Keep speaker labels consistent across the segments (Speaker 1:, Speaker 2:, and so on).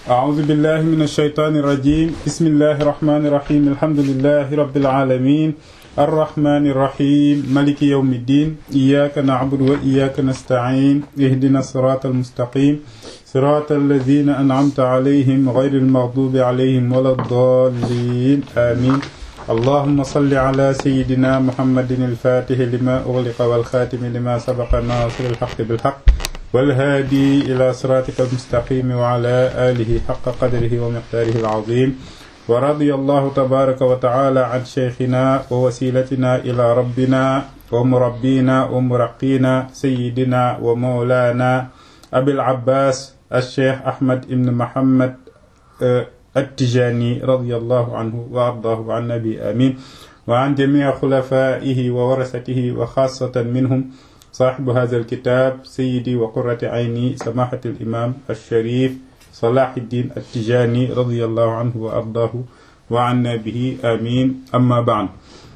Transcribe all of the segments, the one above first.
Speaker 1: أعوذ بالله من الشيطان الرجيم بسم الله الرحمن الرحيم الحمد لله رب العالمين الرحمن الرحيم ملك يوم الدين إياك نعبد وإياك نستعين اهدنا الصراط المستقيم صراط الذين أنعمت عليهم غير المغضوب عليهم ولا الضالين آمين اللهم صل على سيدنا محمد الفاتح لما أغلق والخاتم لما سبق الناصر الحق بالحق والهادي إلى صراطك المستقيم وعلى آله حق قدره ومقداره العظيم ورضي الله تبارك وتعالى عن شيخنا ووسيلتنا إلى ربنا ومربينا ومرقينا سيدنا ومولانا أبي العباس الشيخ أحمد بن محمد التجاني رضي الله عنه وأرضاه عن نبي آمين وعن جميع خلفائه وورثته وخاصة منهم صاحب هذا الكتاب سيدي وقرة عيني سماحة الإمام الشريف صلاح الدين التجاني رضي الله عنه وأرضاه وعنا به آمين أما بعد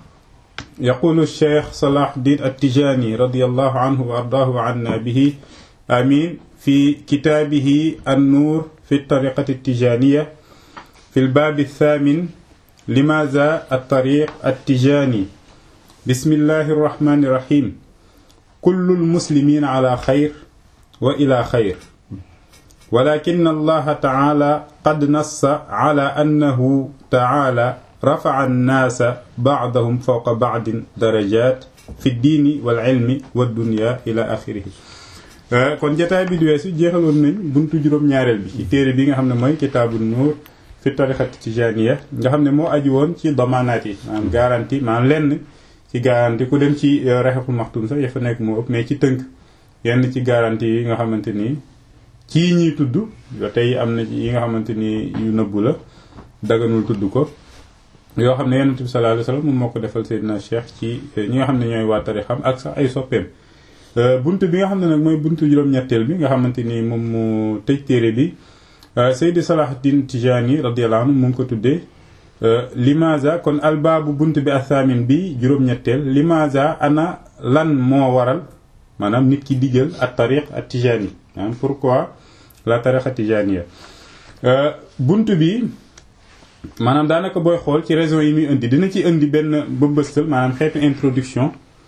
Speaker 1: يقول الشيخ صلاح الدين التجاني رضي الله عنه وأرضاه وعنا به آمين في كتابه النور في الطريقة التجانية في الباب الثامن لماذا الطريق التجاني بسم الله الرحمن الرحيم كل المسلمين على خير وإلى خير ولكن الله تعالى قد نص على أنه تعالى رفع الناس بعضهم فوق بعض درجات في الدين والعلم والدنيا إلى آخره kon jotaay bi du weesu jeexaloon nañ buntu juróom-ñaareel bi ci téere bi nga xam ne mooy kitaabu nuur fi tarixati tijaaniya nga xam ne moo aju woon ci damaanaat yi maanaam garantie maanaam lenn ci garantie ku dem ci rexeful maxtum sax ya fa nekk moo ëpp mais ci tënk yenn ci garantie yi nga xamante ni ci ñuy tudd ba tey am na yi nga xamante ni yu nëbbu la daganul tudd ko yoo xam ne yonent bi sallallahu alayhi wasallam moom moo ko defal Seydina Cheikh ci ñi nga xam ne ñooy waa tarixam ak sax ay soppeem bunt bi nga xam ne nag mooy buntu juróom-ñetteel bi nga xamante ni moom mu tëj téere bi Seydi Salahuddin Tijani radiyallahu anhu mu ngi ko tuddee limaza kon albaabu bunt bi athaamin bi juróom-ñetteel limaza ana lan moo waral maanaam nit ki di jël at tariq at tijani maanaam pourquoi la tariqa tijaniya bunt bi maanaam daanaka booy xool ci raison yi muy indi dina ci indi benn bëmbëstal maanaam xeetu introduction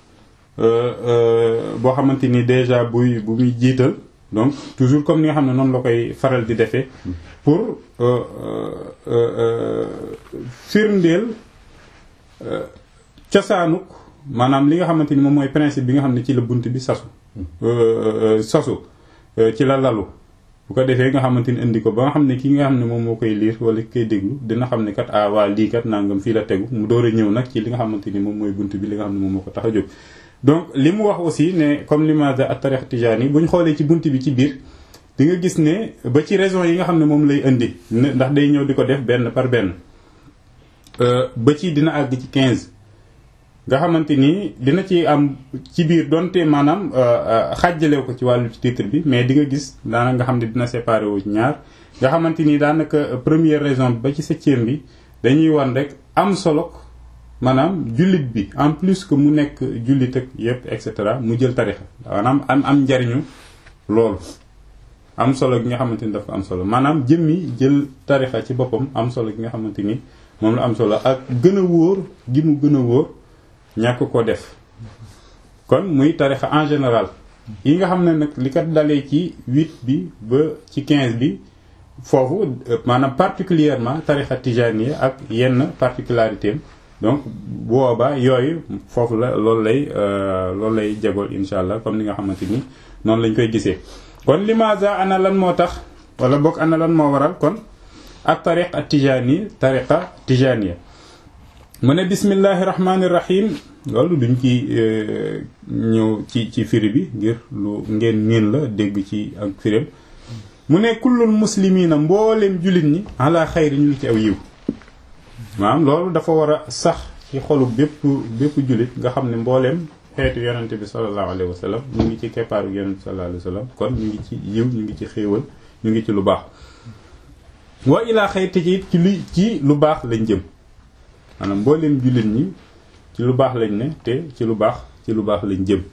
Speaker 1: boo xamante ni déjà buy bu muy jiital donc toujours comme ni nga xam ne noonu la koy faral di defee pour firndeel cosaanuk maanaam li nga xamante ni moom mooy principe bi nga xam ne ci la bunt bi sasu sasu ci la lalu bu ko defee nga xamante ni indi ko ba nga xam ne ki nga xam ne moom moo koy liir wala ki koy déglu dina xam ne kat ah waa lii kat nangam fii la tegu mu door a ñëw nag ci li nga xamante ni moom mooy bunt bi li nga xam ne moom moo ko tax a jóg donc li mu wax aussi ne comme limaza at tarix tijani bu ñu xoolee ci bunt bi ci biir di nga gis ne ba ci raison yi nga xam ne moom lay indi ndax day ñëw di ko def benn par benn ba ci dina àgg ci 15 nga xamante ni dina ci am ci biir donte maanaam xàjjalew ko ci wàllu ci titre bi mais di nga gis daanaka nga xam ne dina séparé wu ñaar nga xamante ni daanaka première raison bi ba ci septième bi dañuy wan rek am solo maanaam jullit bi en plus que mu nekk jullit ak yëpp et cetera mu jël tarixa maanaam am am njariñu loolu am solo gi nga xamante ni dafa am solo maanaam jëmmi jël tarixa ci boppam am solo gi nga xamante ni moom la am solo ak gën a wóor gi mu gën a wóor ñàkk ko def kon muy tarixa en général yi nga xam ne nag li kat dalee ci huit bi ba ci quinze bi foofu maanaam particulièrement tarixa tijaniya ak yenn particularité donc boobaa yooyu foofu la loolu lay loolu lay jagool insha allah comme ni nga xamante ni noonu lañ koy gisee kon limaza ana lan moo tax wala boog ana lan moo waral kon ak tariq at tijani tariqa tijaniya mu ne bismillahi rahmani rahim loolu duñ ci ñëw ci ci firi bi ngir lu ngeen miin la dégg ci ak firim mu ne kullul muslimina mbooleem jullit ñi ala xayri ñu ngi ci aw yiw maanaam loolu dafa war a sax ci xolu bépp bépp jullit nga xam ne mbooleem xeetu yonente bi sallallahu alayhi wa sallam ñu ngi ci keppaaru yonente bi sallallahu alayhi wa sallam kon ñu ngi ci yiw ñu ngi ci xéewal ñu ngi ci lu baax wa ilaa xayr te ci ci lu ci lu baax lañ jëm maanaam mbooleem jullit ñi ci lu baax lañ ne te ci lu baax ci lu baax lañ jëm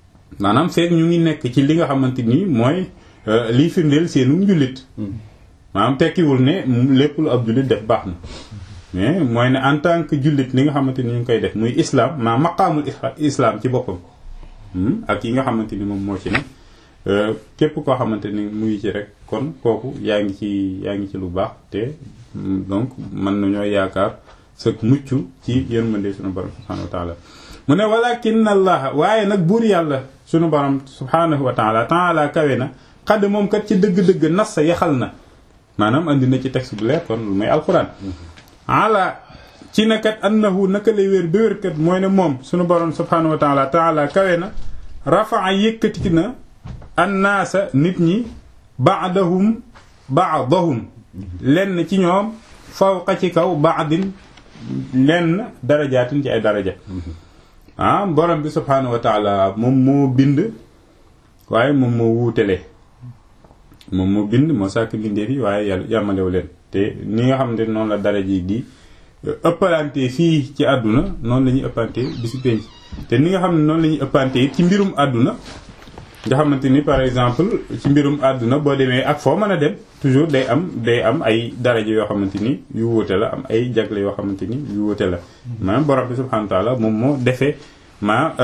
Speaker 1: maanaam feek ñu ngi nekk ci li nga xamante ni mooy liy firndeel seenu njullit maanaam tekkiwul ne lépp lu ab jullit def baax na mais mooy ne en tant que jullit li nga xamante ni ñu ngi koy def muy islam maa maqaamul islam ci boppam ak yi nga xamante ni moom moo ci ne képp koo xamante ni mu ngi ci rek kon kooku yaa ngi ci yaa ngi ci lu baax te donc mën nañoo yaakaar sa mucc ci yërmande sunu borom subhanahu wa taala mu ne walakin allah waaye nag buur yàlla sunu borom subhanahu wa taala taala kawe na xadd moom kat ci dëgg-dëgg nas sa yaxal na maanaam andi na ci texte bu leer kon lu may alquran ala ci nakat annahu naka lay wér ba wér kat mooy ne moom sunu borom subhanahu wa taala taala kawe na rafaa yëkkati na annaasa nit ñi baadahum baadahum lenn ci ñoom fawqa ci kaw baadin lenn darajaatin ci ay daraja ah borom bi subhanahu wa taala moom moo bind waaye moom moo wuutale moom moo bind moo sàkk bindee fi waaye yàlla yàmmalew leen te ni nga xam ne noonu la daraja yi di ëppalante fii ci àdduna noonu la ñuy ëppante bisu penc te ni nga xam ne noonu la ñuy ëppante it ci mbirum àdduna nga xamante ni par exemple ci mbirum àdduna boo demee ak foo mën a dem toujours day am day am ay daraja yoo xamante ni yu wuute la am ay jagle yoo xamante ni yu wuute la maanaam borom bi subhanahu wa taala moom moo defee ma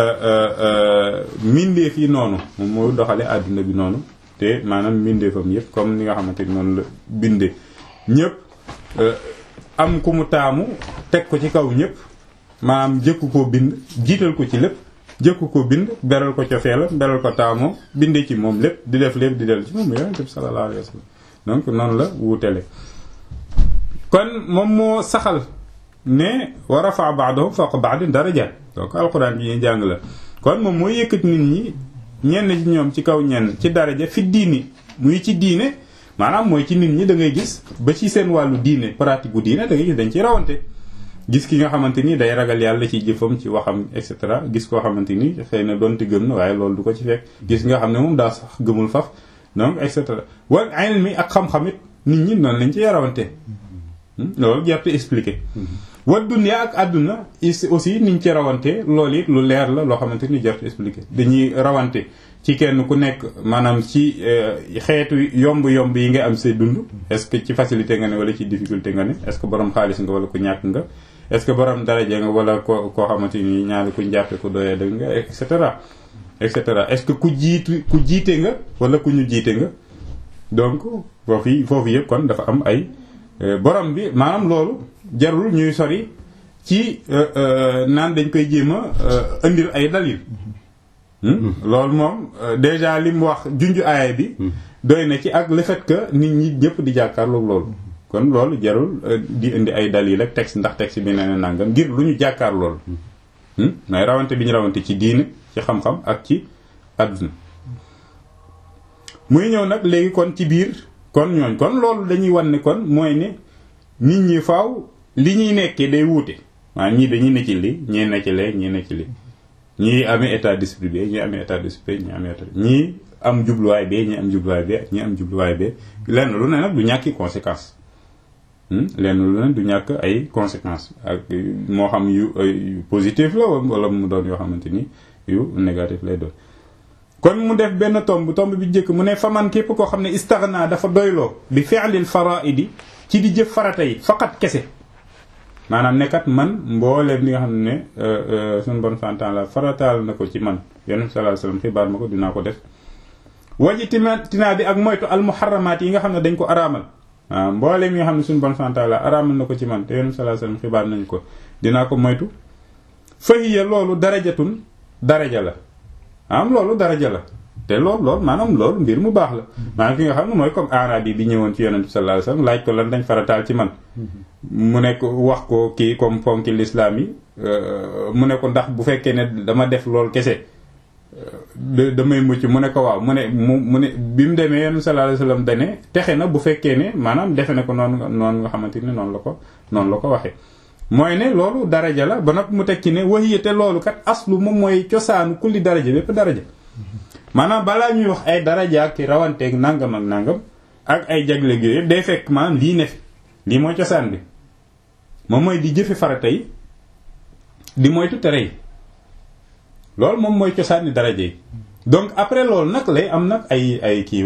Speaker 1: mbindeef yi noonu moom moo doxale àdduna bi noonu te maanaam mbindeefam yëpp comme ni nga xamante ni noonu la binde ñëpp am ku mu taamu teg ko ci kaw ñëpp maanaam jëkku koo bind jiital ko ci lépp jëkku ko bind beral ko cofeela beral ko taamoo bindee ci moom lépp di def lépp di del ci moom yonent bi sallallahu alayhi wa sallam donc noonu la wuutele kon moom moo saxal ne wa rafa ba'dahum fawqa ba'din darajaat donc alxuraan bi ñuy jàng la kon moom moo yëkkat nit ñi ñenn ci ñoom ci kaw ñenn ci daraja fi diini muy ci diine maanaam mooy ci nit ñi da ngay gis ba ci seen wàllu diine pratique bu diine da ngay gis dañ ci rawante gis ki nga xamante ni day ragal yàlla ci jëfam ci waxam et cetera gis koo xamante ni xëy na doonte gëm na waaye loolu du ko ci fekk gis nga xam ne moom daa sax gëmul faf donc et cetera wal ilmi ak xam-xamit nit ñi noonu lañ ci rawante loolu jarte expliqué wa dunya ak àdduna aussi niñ ci rawante loolu it lu leer la loo xamante ni jarte expliqué dañuy rawante ci kenn ku nekk maanaam ci xeetu yomb-yomb yi nga am say dund est-ce que ci facilité nga ne wala ci difficulté nga ne est-ce que borom xaalis nga wala ku ñàkk nga est-ce que borom daraja nga wala ko koo xamante ni ñaari ku jàppe ku doyee dëgg nga et cetera et cetera est-ce que ku jiitu ku jiite nga wala ku ñu jiite nga donc foofu foofu yëpp kon dafa am ay borom bi maanaam loolu jarul ñuy sori ci naan dañ koy jéem a indil ay dalil loolu moom déjà li mu wax junju aaya bi doy na ci ak le fait que nit ñi ñëpp di jàkkaarloog loolu kon loolu jarul di indi ay dalil ak texte ndax texte bi nee na nangam ngir lu ñu jàkkaar loolu mais rawante bi ñu rawante ci diine ci xam-xam ak ci àdduna muy ñëw nag léegi kon ci biir kon ñooñ kon loolu dañuy wan ne kon mooy ne nit ñi faaw li ñuy nekkee day wuute waaw ñii dañuy ne ci li ñii ne ci lee ñii ne ci li ñii amee état d'esprit bi ñii amee état d'esprit ñii amee état ñii am jubluwaay bee ñii am jubluwaay bee ñii am jubluwaay bee lenn lu ne nag du ñàkki conséquence lenn lu ne du ñàkk ay conséquences ak moo xam yu yu positif la wala mu doon yoo xamante ni yu négatif lay doon kon mu def benn tomb tomb bi njëkk mu ne faman képp koo xam ne istaghna dafa doyloo bi fi'lil fara'idi ci di jëf farata yi faqat kese maanaam nekkat man mbooleem li nga xam ne suñu bon fantaan la farataal na ko ci man yonent sallallahu alayhi wasallam xibaar ma ko dinaa ko def waji tinaa bi ak moytu al muharramaat yi nga xam ne dañ ko araamal waaw mbooleem yi nga xam ne suñu bon fantaan la araamal na ko ci man te yonent sallallahu alayhi wasallam xibaar nañ ko dinaa ko moytu fahiya loolu darajatun daraja la am loolu daraja la te loolu loolu maanaam loolu mbir mu baax la maanaam ki nga xam ne mooy comme arabi bi ñëwoon ci yonent bi sallallahu alayhi wasallam laaj ko lan dañ farataal ci man mu nekk wax ko kii comme ponki l'islam yi mu ne ko ndax bu fekkee ne dama def loolu kese damay mucc mu ne ko waaw mu ne mu mu ne bi mu demee yonent sallallahu alayhi wasallam dane texe na bu fekkee ne maanaam defe ne ko noonu noonu nga xamante ni noonu la ko noonu la ko waxee mooy ne loolu daraja la ba nag mu teg ci ne waxiya te loolu kat aslu moom mooy cosaanu kulli daraja bépp daraja maanaam balaa ñuy wax ay daraja ak rawanteeg nangam ak nangam ak ay jagle yooyu day fekk maanaam lii ne fi lii mooy cosaan bi moom mooy di jëfe farata yi di moytu tere yi loolu moom mooy cosaani daraja yi donc après loolu nag lay am nag ay ay kii wag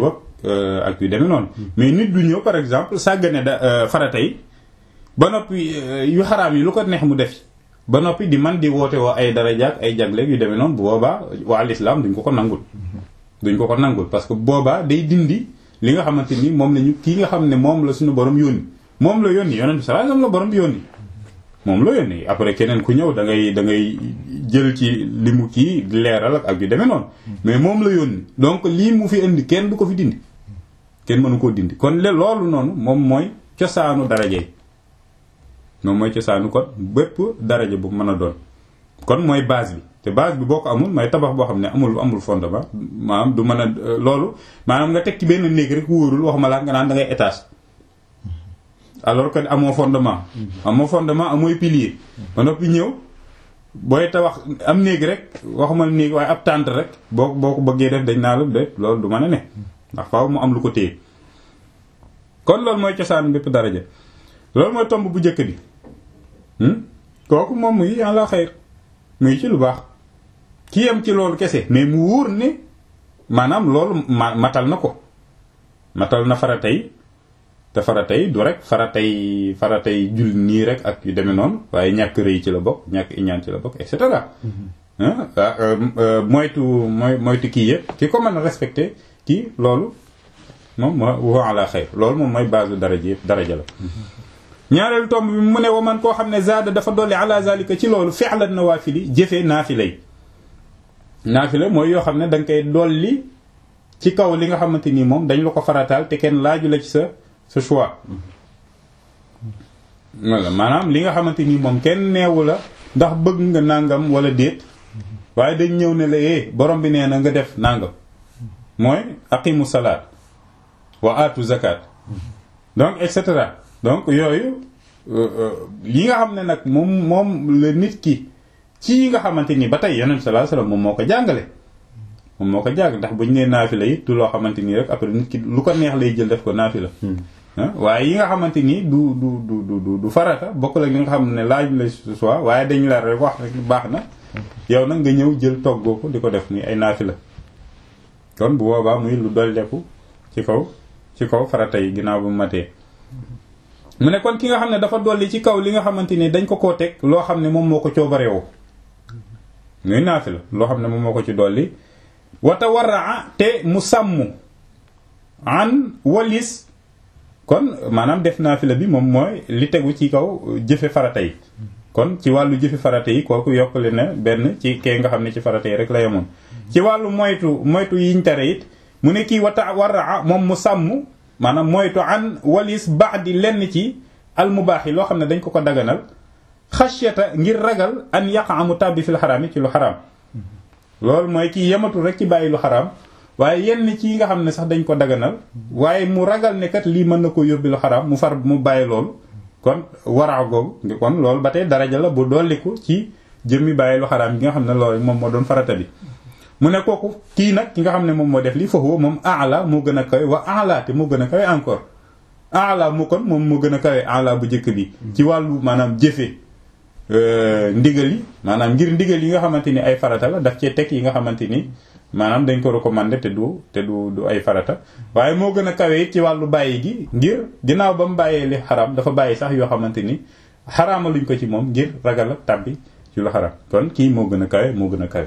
Speaker 1: ak yu demee noonu mais nit du ñëw par exemple sàggane da farata yi ba noppi yu xaraam yi lu ko neex mu def ba noppi di man di woote woo ay daraja ak ay jagleeg yu demee noonu bu boobaa waa l'islam duñ ko ko nangul duñ ko ko nangul parce que boobaa day dindi li nga xamante ni moom la ñu kii nga xam ne moom la suñu borom yónni moom la yónni yonent bi sallallahu alayhi wasallam la borom bi yónni moom la yónni après keneen ku ñëw da ngay da ngay jël ci li mu kii leeral ak yu demee noonu mais moom la yónni donc lii mu fi indi kenn du ko fi dindi kenn mënu koo dindi kon le loolu noonu moom mooy cosaanu daraja yi moom mooy cosaanu kon bépp daraja bu mën a doon kon mooy base bi te base bi boo ko amul mooy tabax boo xam ne amul amul fondement maanaam du mën a loolu maanaam nga teg ci benn néeg rek wóorul waxuma laa nga naan da ngay étage alors que amoo fondement amoo fondement amooy pilier ba noppi ñëw booy tabax am néeg rek waxuma néeg waaye ab tànt rek boo boo ko bëggee def dañ naa la de loolu du mën a ne ndax faaw mu am lu ko téye kon loolu mooy cosaan bépp daraja loolu mooy tomb bu njëkk bi kooku moom muy yàlla xayr muy ci lu baax ki yem ci loolu kese mais mu wóor ne maanaam loolu ma matal na ko matal na farata yi te farata yi du rek faratay faratay jul nii rek ak yu demee noonu waaye ñàkk rëy ci la bokk ñàkk iñaan ci la bokk et cetera moytu mooy moytu kii yëpp ki ko mën a respecté kii loolu moom moo wa ala xayr loolu moom mooy base daraja yëpp daraja la ñaareelu tomb bi mu ne wa man koo xam ne zaada dafa dolli ala zalika ci loolu fi'lan nawaafili jëfee naafila yi naafila mooy yoo xam ne da nga koy dolli ci kaw li nga xamante nii moom dañ la ko farataal te kenn laaju la ci sa sa choix wala maanaam li nga xamante nii moom kenn neewu la ndax bëgg nga nàngam wala déet waaye dañ ñëw ne la eh borom bi nee na nga def nàngam mooy aqimu salaat wa atu zakat donc et cetera donc yooyu yi nga xam ne nag moom moom la nit ki ci yi nga xamante ni ba tey yonent sallallahu alayhi wasallam moom moo ko jàngale moom moo ko jàng ndax bu ñu nee naafila yi du loo xamante nii rek après nit ki lu ko neex lay jël def ko naafila waaye yi nga xamante ni du du du du du farata bokk la li nga xam ne laaj la ce soit waaye dañ la rek wax rek baax na yow nag nga ñëw jël toggoo ko di ko def ni ay naafila kon bu boobaa muy lu dolleeku ci kaw ci kaw farata yi ginnaaw bu matee mu ne kon ki nga xam ne dafa dolli ci kaw li nga xamante ni dañ ko koo teg loo xam ne moom moo ko coobareewoo muy naafila loo xam ne moom moo ko ci dolli wata waraa te mu sàmm an walis kon maanaam def naafila bi moom mooy li tegu ci kaw jëfe farata yi kon ci wàllu jëfe farata yi kooku yokkale na benn ci kee nga xam ne ci farata yi rek la yemoon ci wàllu moytu moytu yiñ tere it mu ne kii wata waraa moom mu sàmm maanaam moytu an walis ba'di lenn ci almubaax yi loo xam ne dañ ko ko daganal xashyata ngir ragal an yaqa mu tàbbi fil xaraam yi ci lu xaraam loolu mooy kii yematul rek ci bàyyi lu xaraam waaye yenn ci yi nga xam ne sax dañ ko daganal waaye mu ragal ne kat lii mën na ko yóbbi lu xaraam mu far mu bàyyi loolu kon waraa googu ngi kon loolu ba tey daraja la bu dolliku ci jëmmi bàyyi lu xaraam gi nga xam ne loolu moom moo doon farata bi mu ne kooku kii nag ki nga xam ne moom moo def lii foofu moom ala moo gën a kawe wa ala te moo gën a kawe encore ala mu kon moom moo gën a kawe ala bu njëkk bi ci wàllu maanaam jëfe ndigal yi maanaam ngir ndigal yi nga xamante ni ay farata la daf cee teg yi nga xamante ni maanaam dañ ko recommandé te du te du du ay farata waaye moo gën a kawe it ci wàllu bàyyi gi ngir ginnaaw ba mu bàyyee li xaram dafa bàyyi sax yoo xamante ni xaraama luñ ko ci moom ngir ragal a tàbbi ci lu xaram kon kii moo gën a kawe moo gën a kawe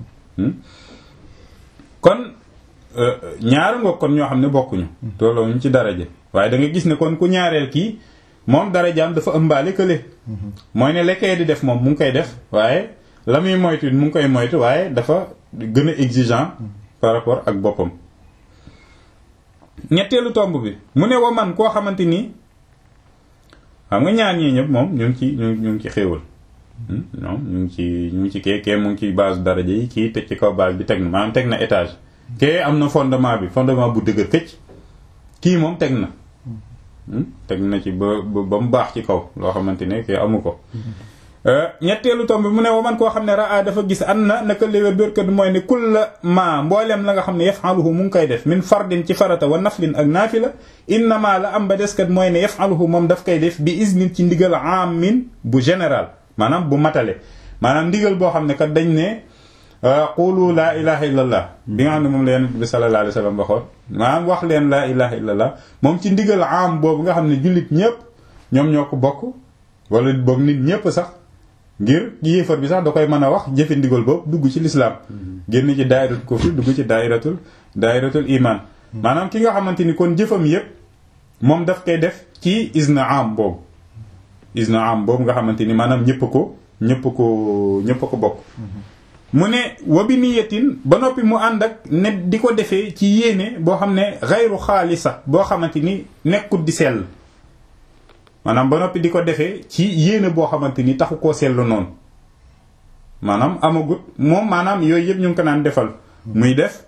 Speaker 1: kon ñaar nga kon ñoo xam ne bokkuñu tolloo ñu ci daraja waaye da nga gis ne kon ku ñaareel kii moom darajaam dafa ëmbaale kële mooy ne lekkee di def moom mu ngi koy def waaye la muy moytu mu ngi koy moytu waaye dafa gën a exigeant par rapport ak boppam ñetteelu tomb bi mu ne wa man koo xamante ni xam nga ñaar ñii ñëpp moom ñu ngi ci ñu ngi ci xéewal non ñu ngi ci ñu ngi ci kee kee mu ngi ci base daraja yi kii teg ci kaw base bi teg na maanaam teg na étage kee am na fondement bi fondement bu dëgër këcc kii moom teg na teg na ci ba ba mu baax ci kaw loo xamante ne kee amu ko ñetteelu tomb bi mu ne wa man koo xam ne raa dafa gis an na naka léwér bérkat mooy ne kulla ma mbooleem la nga xam ne yafaluhu mu ngi koy def min fardin ci farata wa naflin ak naafila innama la am ba deskat mooy ne yafaluhu moom daf koy def bi isnin ci ndigal amin bu général maanaam bu matale maanaam ndigal boo xam ne kat dañ ne qulu laa ilaha illallah bi nga xam ne moom la yonent bi sallallahu alayhi wa sallam waxoon maanaam wax leen laa ilaha illallah moom ci ndigal am boobu nga xam ne jullit ñépp ñoom ñoo ko bokk wala boog nit ñépp sax ngir yéefar bi sax da koy mën a wax jëfe ndigal boobu dugg ci lislaam génn ci daayiratul kufri dugg ci daayiratul daayiratul iman maanaam ki nga xamante ni kon jëfam yépp moom daf koy def ci isna am boobu isna am boobu nga xamante ni maanaam ñëpp ko ñëpp ko ñëpp ko bokk mu ne wabi niyatin ba noppi mu ànd ak ne di ko defee ci yéene boo xam ne xayru xaalisa boo xamante ni nekkut di sell maanaam ba noppi di ko defee ci yéene boo xamante ni taxu koo sellu noonu maanaam amagut moom maanaam yooyu yëpp ñu ngi ko naan defal muy def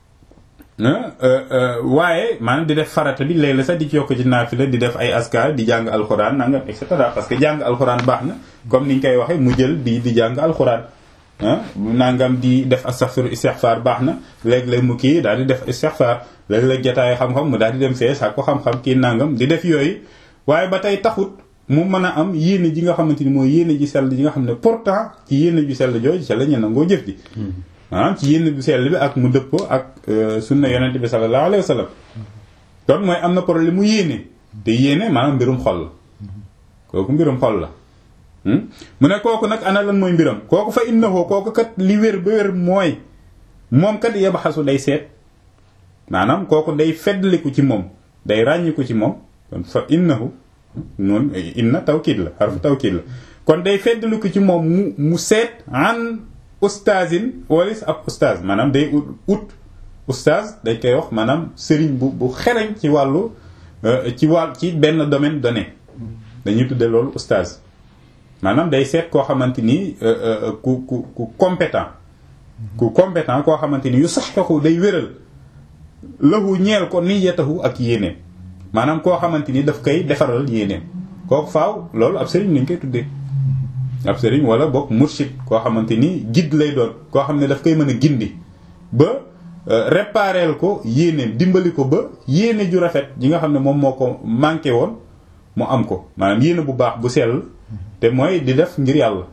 Speaker 1: waaye maanaam di def farata bi léeg la sax di ci yokk ci naafila di def ay askar di jàng alxuraan nangam et cetera parce que jàng alxuraan baax na comme ni ñu koy waxee mu jël di di jàng alxuraan nangam di def astaghfiru istighfar baax na léeg-léeg mu kii daal di def istighfar léeg-léeg jotaay xam-xam mu daal di dem fee saa ko xam-xam kii nangam di def yooyu waaye ba tey taxut mu mën a am yéene ji nga xamante ni mooy yéene ji sell ji nga xam ne pourtant ci yéene ju sell jooju ca la ñu nangoo jëf ji maanaam ci yéene bu sell bi ak mu dëppoo ak sunna yonente bi sallallahu alayhi wa sallam kon mooy am na problème mu yéene te yéene maanaam mbirum xol la kooku mbirum xol la mu ne kooku nag ana lan mooy mbiram kooku fa innahu kooku kat li wér ba wér mooy moom kat yabaxasu day seet maanaam kooku day feddliku ci moom day ràññiku ci moom kon fa innahu noonu inna tawkiid la xarfu tawkiid la kon day feddliku ci moom mu mu seet an ustaazin walis ab ustaaz maanaam day ut ut ustaaz dañ koy wax maanaam sëriñ bu bu xereñ ci wàllu ci wàll ci benn domaine donné dañuy tudde loolu ustaaz maanaam day seet koo xamante ni ku ku ku compétent ku compétent koo xamante ni yu sax taxu day wéral lahu ñeel ko niyatahu ak yéeneem maanaam koo xamante ni daf koy defaral yéeneem kooku faaw loolu ab sëriñ lañ koy tuddee ab sëriñ wala boog murshid koo xamante ni guide lay doon koo xam ne daf koy mën a gindi ba répareel ko yéeneem dimbali ko ba yéene ju rafet ji nga xam ne moom moo ko manqué woon mu am ko maanaam yéene bu baax bu sell te mooy di def ngir yàlla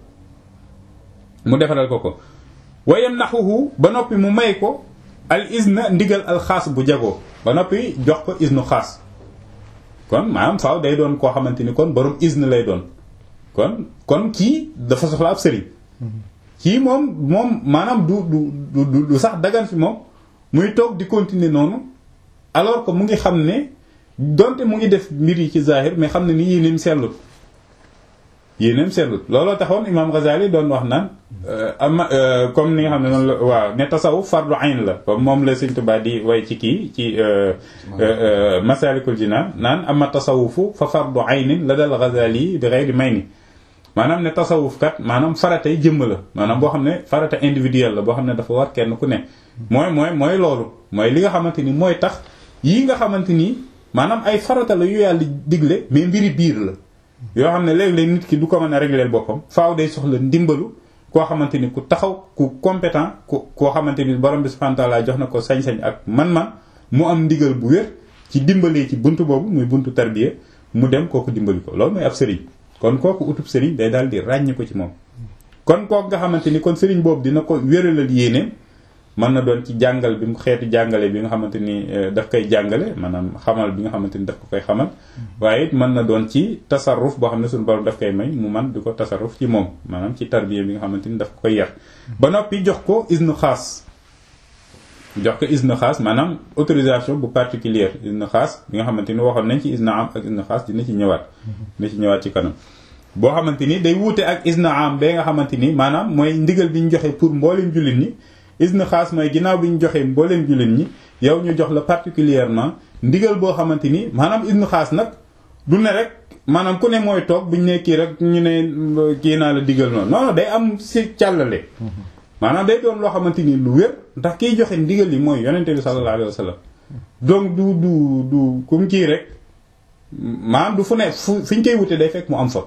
Speaker 1: mu defaral ko ko wayam naxuhu ba noppi mu may ko al izna ndigal al xaas bu jagoo ba noppi jox ko iznu xaas kon maanaam faaw day doon koo xamante ni kon borom izn lay doon kon kon kii dafa soxla ab sëriñ kii moom moom maanaam du du du du sax dagan fi moom muy toog di continuer noonu alors que mu ngi xam ne donte mu ngi def mbir yi ci zahir mais xam ne ni yéeneem sellut yéeneem sellut looloo taxoon imam Ghazali doon wax naan ama comme ni nga xam ne noonu la waaw ne tasawuf fardu ayn la comme moom la Sëriñ Tuubaa di way ci kii ci Masalikul Jinaan naan ama tasawufu fa fardu aynin la dal Ghazali bi ghayri mayni maanaam ne tasawuf kat maanaam faratay jëmm la maanaam boo xam ne farata individuel la boo xam ne dafa war kenn ku ne mooy mooy mooy loolu mooy li nga xamante ni mooy tax yii nga xamante ni maanaam ay farata la yu yàlla digle mais mbiri biir la yoo xam ne léeg-léeg nit ki du ko mën a régler boppam faaw day soxla ndimbalu koo xamante ni ku taxaw ku compétent ku koo xamante ni borom bi subhanahu wa ta'ala jox na ko sañ-sañ ak man-man mu am ndigal bu wér ci dimbalee ci buntu boobu muy buntu tarbiya mu dem kooku dimbali ko loolu mooy ab sëriñ kon kooku utub sëriñ day daal di ràññi ko ci moom kon kooku nga xamante ni kon sëriñ boobu dina ko wéralal yéeneem mën na doon ci jàngal bi mu xeetu jàngale bi nga xamante ni daf koy jàngale maanaam xamal bi nga xamante ni daf ko koy xamal waaye it mën na doon ci tasarruf boo xam ne suñu borom daf koy may mu man di ko tasarruf ci moom maanaam ci tarbiya bi nga xamante ni daf ko koy yar ba noppi jox ko isnu xaas jox ko isnu xaas maanaam autorisation bu particulière isnu xaas bi nga xamante ni waxoon nañ ci isnu am ak isnu xaas dina ci ñëwaat dina ci ñëwaat ci kanam boo xamante ni day wuute ak isnu am bee nga xamante ni maanaam mooy ndigal bi ñu joxe pour mboolem jullit ñi isnu xaas mooy ginnaaw bi ñu joxee mbooleem jullit ñi yow ñu jox la particulièrement ndigal boo xamante ni maanaam isnu xaas nag du ne rek maanaam ku ne mooy toog buñ ne kii rek ñu ne kii naa la digal noonu non day am si càllale maanaam day doon loo xamante ni lu wér ndax kiy joxe ndigal yi mooy yonente bi sallallahu alayhi wa sallam donc du du du comme kii rek maanaam du fu ne fu fi ñu koy wute day fekk mu am fa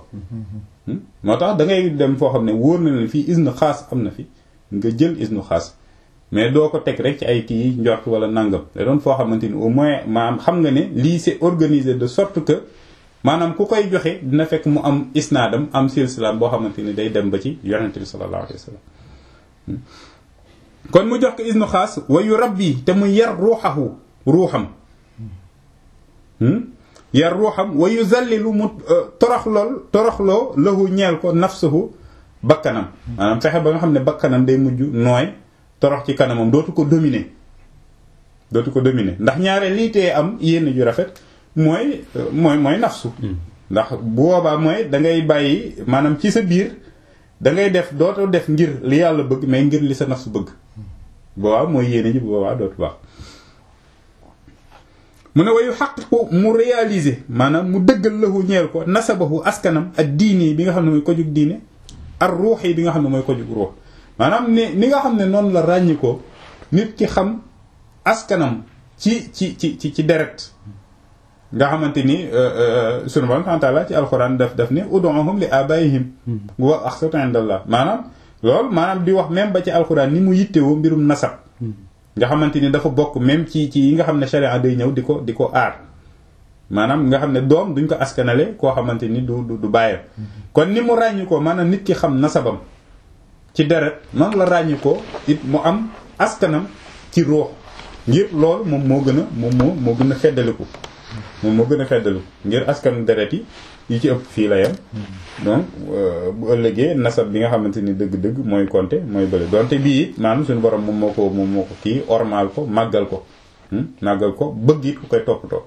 Speaker 1: moo tax da ngay dem foo xam ne wóor na la fii isnu xaas am na fi nga jël isnu xaas mais doo ko teg rek ci ay kii njort wala nangam da doon foo xamante ni au moins maanaam xam nga ne lii c'est organisé de sorte que maanaam ku koy joxe dina fekk mu am isnaadam am silsilaam boo xamante ni day dem ba ci yonente bi sallallahu alayhi wa sallam kon mu jox ko isnu xaas wa yu rabbi te mu yar ruuxahu ruuxam yar ruuxam wa yu zallilu mu toroxlool toroxloo lahu ñeel ko nafsuhu bakkanam maanaam fexe ba nga xam ne bakkanam day mujj nooy torox ci kanamam dootu ko dominer dootu ko dominer ndax ñaare lii tee am yénn ju rafet mooy mooy mooy nafsu ndax bu boobaa mooy da ngay bàyyi maanaam ci sa biir da ngay def dootoo def ngir li yàlla bëgg mais ngir li sa nafsu bëgg boobaa mooy yéene ji bu boobaa dootu baax mu ne wayu xaqiqu mu réaliser maanaam mu dëggal lahu ñeel ko nasabahu askanam ak diini bi nga xam ne mooy ko jug diine ak ruux yi bi nga xam ne mooy ko jug ruux maanaam ni ni nga xam ne noonu la ràññi ko nit ki xam askanam ci ci ci ci ci deret nga xamante ni sunu borom taala ci alxuraan daf daf ne ud'uhum li abaihim wa aqsatu indallah maanaam loolu maanaam di wax même ba ci alxuraan ni mu yittewoo mbirum nasab nga xamante ni dafa bokk même ci ci yi nga xam ne sharia day ñëw di ko di ko aar maanaam nga xam ne doom duñ ko askanale koo xamante ni du du bàyyam kon ni mu ràññi ko maanaam nit ki xam nasabam ci deret noonu la ràññi ko it mu am askanam ci ruux ngir loolu moom moo gën a moom moo moo gën a feddaliku moom moo gën a feddaliku ngir askanu deret yi yi ci ëpp fii la yam donc bu ëllëgee nasab bi nga xamante ni dëgg-dëgg mooy compter mooy bële donte bii it maanaam suñu borom moom moo ko moom moo ko kii ormal ko màggal ko màggal ko bëgg it ku koy toppatoo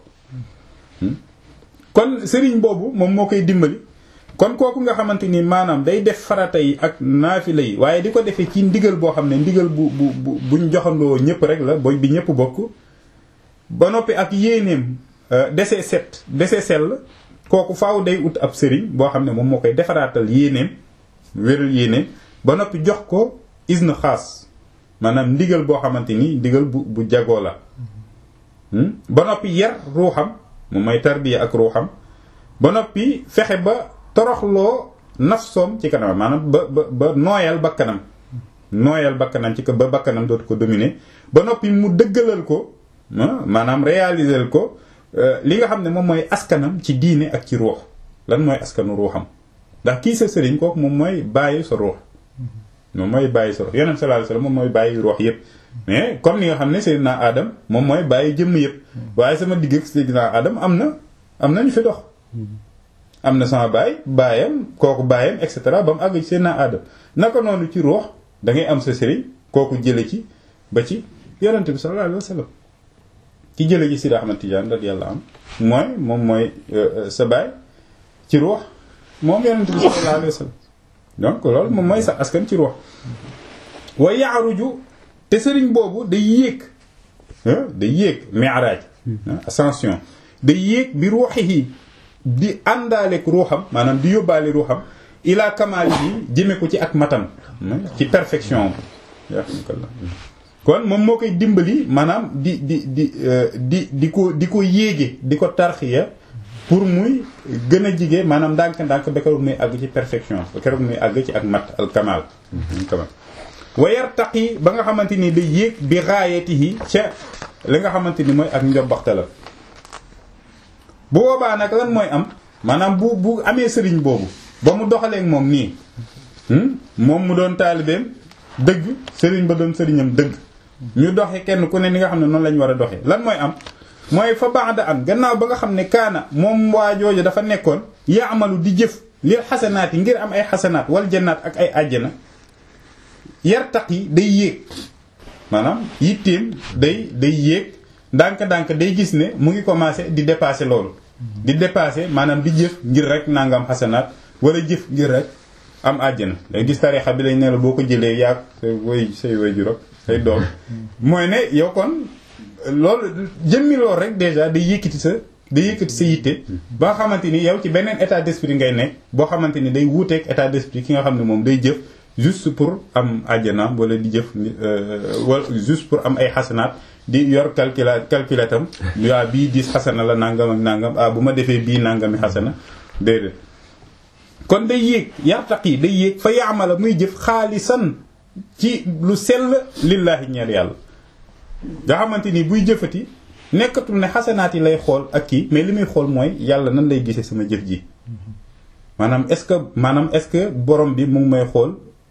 Speaker 1: kon sëriñ boobu moom moo koy dimbali kon kooku nga xamante ni maanaam day def farata yi ak naafila yi waaye di ko defee ci ndigal boo xam ne ndigal bu bu bu buñ joxandoo ñëpp rek la boy bi ñëpp bokk ba noppi ak yéeneem desee set desee sell kooku faaw day ut ab sëriñ boo xam ne moom moo koy defaraatal yéeneem wéral yéeneem ba noppi jox ko isne xaas maanaam ndigal boo xamante ni ndigal bu bu jagoo la ba noppi yar ruuxam moom mooy tarbiya ak ruuxam ba noppi fexe ba toroxloo nafsoom ci kanam maanaam ba ba ba nooyal bakkanam nooyal bakkanam ci ko ba bakkanam dootu ko dominer ba noppi mu dëggalal ko maanaam réaliser ko li nga xam ne moom mooy askanam ci diine ak ci ruux lan mooy askanu ruuxam ndax kii sa sëriñ kooku moom mooy bàyyi sa ruux moom mooy bàyyi sa ruux yonent sallallahu alayhi wasallam moom mooy bàyyi ruux yépp mais comme ni nga xam ne Seydina Adam moom mooy bàyyi jëmm yépp waaye sama digg ak Seydina Adam am na am na ñu fi dox am na sama baay baayam kooku baayam et cetera ba mu àgg ci Seydina Adam naka noonu ci ruux da ngay am sa sëriñ kooku jële ci ba ci yonent bi sallallahu alayhi wasallam ki jële ci Sidi Ahmad Tidiane radiyallahu anhu mooy moom mooy sa baay ci ruux moom yonent bi sallallahu alayhi wasallam donc loolu moom mooy sa askan ci ruux wa yaaruju te sëriñ boobu day yéeg day yéeg mi'raj ascension day yéeg bi ruuxihi di àndaaleek ruuxam maanaam di yóbbaale ruuxam ila kamaali yi jëme ko ci ak matam ci perfection kon moom moo koy dimbali maanaam di di di di di ko di ko yéege di ko tarxiya pour muy gën a jige maanaam ndànk-ndànk ba keroog muy àgg ci perfection ba keroog muy àgg ci ak mat al kamal kamal wayar taqi ba nga xamante ni day yéeg bi raayatihi ca li nga xamante ni mooy ak njobbaxta la bu boobaa nag lan mooy am maanaam bu bu amee sëriñ boobu ba mu doxaleek moom nii moom mu doon taalibeem dëgg sëriñ ba doon sëriñam dëgg ñu doxe kenn ku ne ni nga xam ne noonu lañ war a doxee lan mooy am mooy fa ba'da an gannaaw ba nga xam ne kaana moom waa jooju dafa nekkoon yaamalu di jëf lil xasanaat yi ngir am ay xasanaat wal jannaat ak ay àjjana yartaq yi day yéeg maanaam yitteem day day yéeg ndànk-ndànk day gis ne mu ngi commencé di dépasser loolu di dépasser maanaam di jëf ngir rek nangam xasanaat wala jëf ngir rek am àjjana day gis tarixa bi lañ ne la boo ko jëlee yaag say way say way juróom say doom mooy ne yow kon loolu jëmmi loolu rek déjà day yëkkati sa day yëkkati sa yitte ba nga xamante ni yow ci beneen état d'esprit ngay nekk boo xamante ni day wuuteeg état d'esprit ki nga xam ne moom day jëf juste pour am àjjana wala di jëf wala juste pour am ay xasanaat di yor calcula calculatam waa bii diis xasana la nangam ak nangam ah bu ma defee bii nangami xasana déedéet kon day yéeg yartaq yi day yéeg fa yaamala muy jëf xaalisan ci lu sell lillaahi ñeer yàlla nga xamante ni buy jëfati nekkatul ne xasanaat yi lay xool ak kii mais li muy xool mooy yàlla nan lay gisee sama jëf ji maanaam est-ce que maanaam est-ce que borom bi mu ngi may xool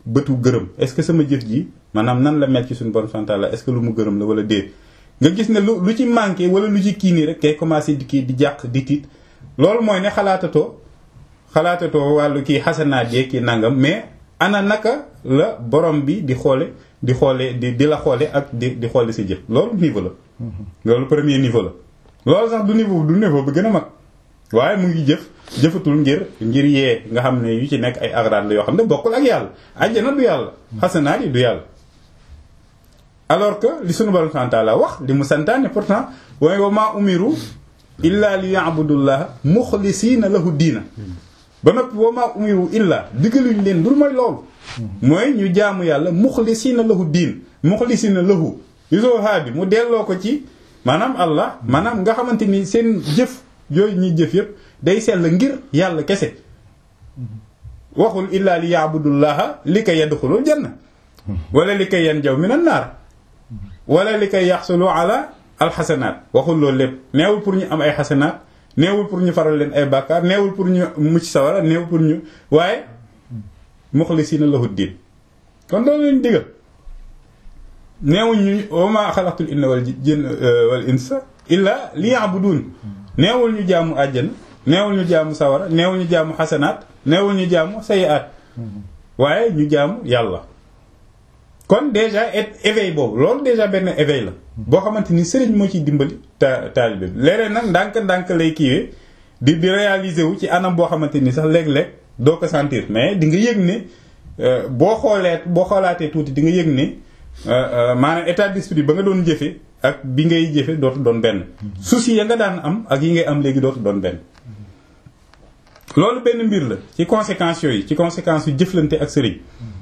Speaker 1: bëtu gërëm est-ce que sama jëf ji maanaam nan la mel ci suñu borom subhanahu wa ta'ala est-ce que lu mu gërëm la wala déet nga gis ne lu lu ci manqué wala lu ci kii nii rek kay commencé di kii di jàq di tiit loolu mooy ne xalaatatoo xalaatatoo wàllu kii xasanaat yee kii nangam mais ana naka la borom bi di xoole di xoole di di la xoole ak di di xoole si jëf loolu niveau la loolu premier niveau la loolu sax du niveau du niveau bi gën a mag waaye mu ngi jëf jëfatul ngir ngir yee nga xam ne yu ci nekk ay agrad la yoo xam ne bokkul ak yàlla àjjana du yàlla xasanaat yi du yàlla alors que li sunu borom subhanahu wa ta'ala wax li mu santaane pourtant waaye wa maa umiru illa li ya'budullaha muxlisiina lahu diina ba noppi wa maa umiru illa diggaluñ leen dul mooy loolu mooy ñu jaamu yàlla muxlisiina lahu diin muxlisiina lahu isoo haa bi mu delloo ko ci maanaam allah maanaam nga xamante ni seen jëf yooyu ñuy jëf yëpp day sell ngir yàlla kese waxul illa li ya'budullaha li kay yadxulul janna wala li kay yanjaw minan naar wala li kay yaxsulu ala alxasanaat waxul loolu lépp neewul pour ñu am ay xasanaat neewul pour ñu faral leen ay bàkkaar neewul pour ñu mucc sawara neewul pour ñu waaye muxlisiina lahu diin kon loolu lañu digal neewuñ ñu wa maa xalaqtul inna wal jinna wal insa illa liya'budun neewul ñu jaamu àjjana neewul ñu jaamu sawara neewul ñu jaamu xasanaat neewul ñu jaamu sayiaat waaye ñu jaamu yàlla kon déjà éveil boobu loolu déjà benn éveil la boo xamante ni sëriñ moo ciy dimbali ta taalibe bi léeg-léeg nag ndànk-ndànk lay kiiwee di di réaliser wu ci anam boo xamante ni sax léeg-léeg doo ko sentir mais di nga yëg ne boo xoolee boo xoolaatee tuuti di nga yëg ne maanaam état d'esprit ba nga doon jëfe ak bi ngay jëfe dootu doon benn souci ya nga daan am ak yi ngay am léegi dootu doon benn loolu benn mbir la ci conséquences yooyu ci conséquences yu jëflante ak sëriñ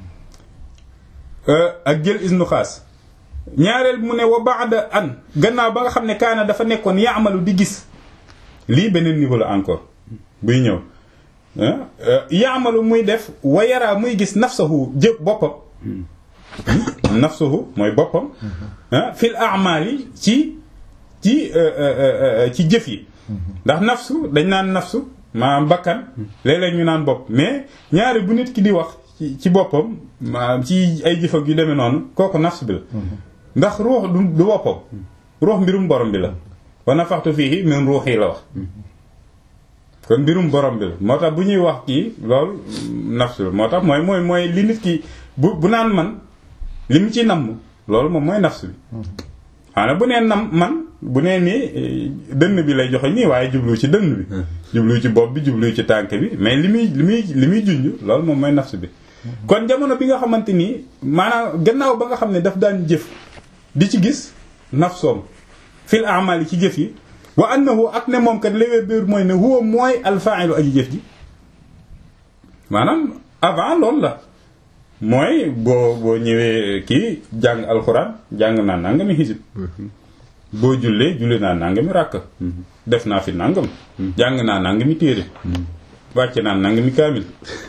Speaker 1: ak jël isnu xaas ñaareel mu ne wa ba'da an gannaaw ba nga xam ne kaana dafa nekkoon yaamalu di gis lii beneen niveau la encore buy ñëw yaamalu muy def wa yaraa muy gis nafsahu jë boppam nafsahu mooy boppam fil a'mali ci ci ci jëf yi ndax nafsu dañ naan nafsu maanaam bakkan léeg-léeg ñu naan bopp mais ñaari bu nit ki di wax ci boppam maanaam ci ay jëf ak yu demee noonu kooku nafs bi la ndax ruux du du boppam ruux mbirum borom bi la wa nafaxtu fiihi min ruuxi la wax kon mbirum borom bi la moo tax bu ñuy wax kii loolu nafs la moo tax mooy mooy mooy li nit ki bu bu naan man li mu ci namm loolu moom mooy nafs bi xanaa bu nee nam man bu nee nii dënn bi lay joxe nii waaye jublu ci dënn bi jublu ci bopp bi jublu ci tànk bi mais li muy li muy li muy junj loolu moom mooy nafs bi kon jamono bi nga xamante ni maanaam gannaaw ba nga xam ne daf daan jëf di ci gis nafsoom fil a'mal yi ci jëf yi wa annahu ak ne moom kat léwee biir mooy ne huwa mooy alfa'ilu aji jëf ji maanaam avant loolu la mooy boo boo ñëwee kii jàng alxuraan jàng naa nangami xisib boo jullee julli naa nangami ràkk def naa fi nangam jàng naa nangami téere wàcc naa nangami kaamil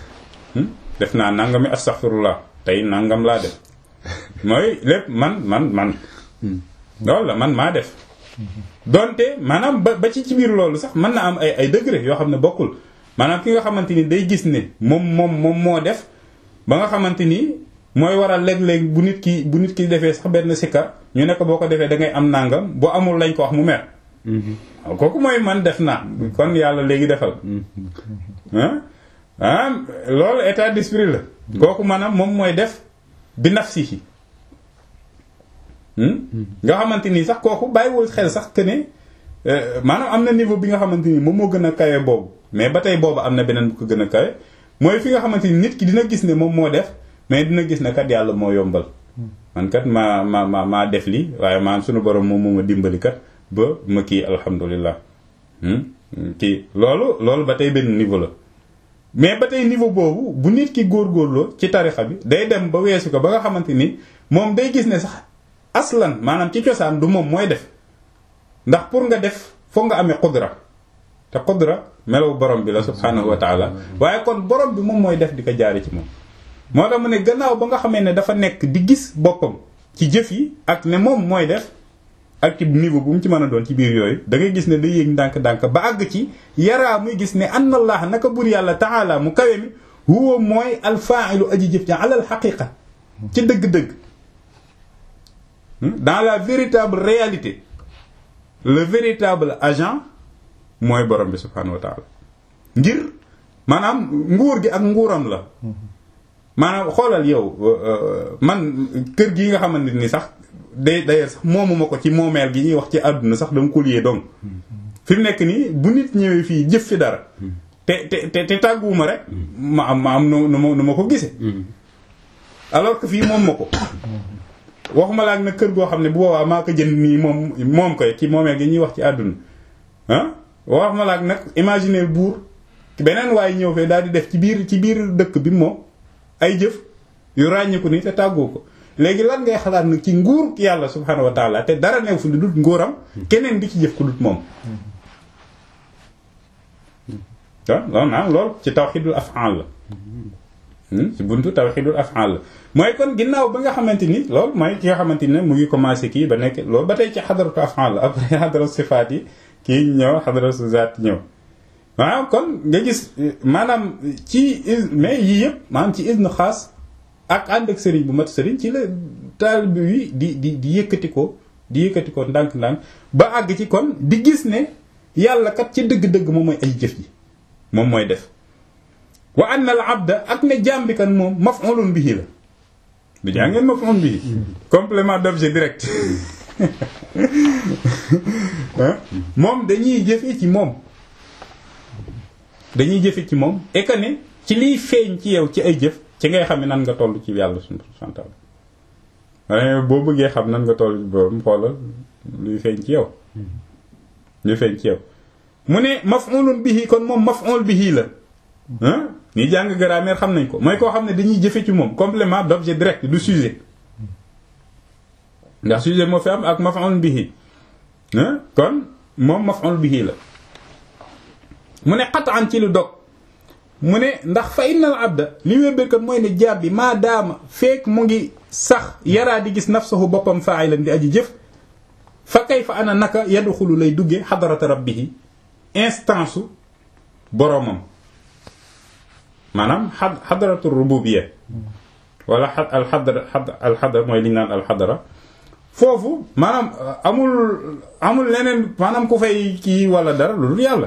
Speaker 1: def naa nangami astaghfirullah tey nangam laa def mooy lépp man man man loolu la man maa def donte maanaam ba ba ci ci biir loolu sax mën na am ay ay degré yoo xam ne bokkul maanaam ki nga xamante ni day gis ne moom moom moom moo def ba nga xamante ni mooy waral léeg-léeg bu nit ki bu nit ki defee sax benn sikkar ñu ne ko boo ko defee da ngay am nangam boo amul lañ ko wax mu mer waaw kooku mooy man def naa kon yàlla léegi defal ah ah loolu état d'esprit la kooku maanaam moom mooy def bi nafsihi nga xamante ni sax kooku bàyyiwul xel sax que ne maanaam am na niveau bi nga xamante ni moom moo gën a kawe boobu mais ba tey boobu am na beneen bu ko gën a kawe mooy fi nga xamante ni nit ki dina gis ne moom moo def mais dina gis ne kat yàlla moo yombal man kat maa ma ma maa def lii waaye maanaam sunu borom moom moo ma dimbali kat ba ma kii alhamdulilah kii loolu loolu ba tey benn niveau la mais ba tey niveau boobu bu nit ki góorgóorloo ci tarixa bi day dem ba weesu ko ba nga xamante ni moom day gis ne sax aslan maanaam ci cosaan du moom mooy def ndax pour nga def foog nga amee qudra te qudra melaw borom bi la subhanahu wa taala waaye kon borom bi moom mooy def di ko jaare ci moom moo tax mu ne gannaaw ba nga xamee ne dafa nekk di gis boppam ci jëf yi ak ne moom mooy def ak ci niveau bu mu ci mën a doon ci biir yooyu da ngay gis ne day yéeg ndànk-ndànk ba àgg ci yaraa muy gis ne anna allah naka bur yàlla taala mu kawe mi huwa mooy alfaailu aji jëf ja alal xaqiqa ci dëgg-dëgg dans la véritable réalité le véritable agent mooy borom bi subhaanahu wa taala ngir maanaam nguur gi ak nguuram la maanaam xoolal yow man kër gi nga xamante ni sax day d'ailleurs sax moomuma ko ci moomeel gi ñuy wax ci àdduna sax dama ko liyee donc fi mu nekk nii bu nit ñëwee fii jëf fi dara te te te te tàgguwuma rek ma am ma am nu nu ma nu ma ko gisee alors que fii moom ma ko waxuma la ak nag kër goo xam ne bu boobaa maa ko jënd nii moom moom koy ci moomeel gi ñuy wax ci àdduna ah waxuma la ak nag imaginer buur beneen waaye ñëw fee daal di def ci biir ci biir dëkk bi moom ay jëf yu ràññiku ni te tàggoo ko léegi lan ngay xalaat nag ci nguur yàlla subhanahu wa taala te dara new fu lu dut nguuram keneen di ci jëf ku dut moom waaw loolu naa loolu ci tawxidul af'al la ci buntu tawxidul af'al la mooy kon ginnaaw ba nga xamante ni loolu mooy ki nga xamante ni mu ngi commencé kii ba nekk loolu ba tey ci xadaratu af'al la après xadaratu sifaat yi kii ñëw xadaratu zaat ñëw waaw kon nga gis maanaam ci mais yii yëpp maanaam ci isnu xaas ak ànd ak sëriñ bu mat sëriñ ci la taalibe wi di di di yëkkati ko di yëkkati ko ndànk-ndànk ba àgg ci kon di gis ne yàlla kat ci dëgg-dëgg moom mooy ay jëf ji moom mooy def wa anna al abda ak ne jaam bi kan moom maf'ulun bihi la du jaa ngeen maf'ulun bihi complément d'objet direct moom dañuy jëfe ci moom dañuy jëfe ci moom et que ne ci liy feeñ ci yow ci ay jëf ci ngay xam ne nan nga toll ci yàlla subhanahu wa ta'ala boo bëggee xam nan nga toll boobu xoolal luy feeñ ci yow luy feeñ ci yow mu ne maf'ulun bihi kon moom maf'ul bihi la ah ñi jàng grammaire xam nañ ko mooy koo xam ne dañuy jëfe ci moom complément d'objet direct du sujet ndax sujet moo fi am ak maf'ul bihi kon moom maf'ul bihi la mu ne qat'an ci lu dog mu ne ndax fa innal abda li wérbérkat mooy ne jaab bi maa daama feek mu ngi sax yaraa di gis nafsahu boppam fa'ilan di aji jëf fa kayfa ana naka yadxulu lay dugge xadarata rabbihi instance u boroomam maanaam a xadaratu rububiyya wala alxadara alxadara mooy li ñu naan alxadara foofu maanaam amul amul leneen maanaam ku fay kii wala dara lu dul yàlla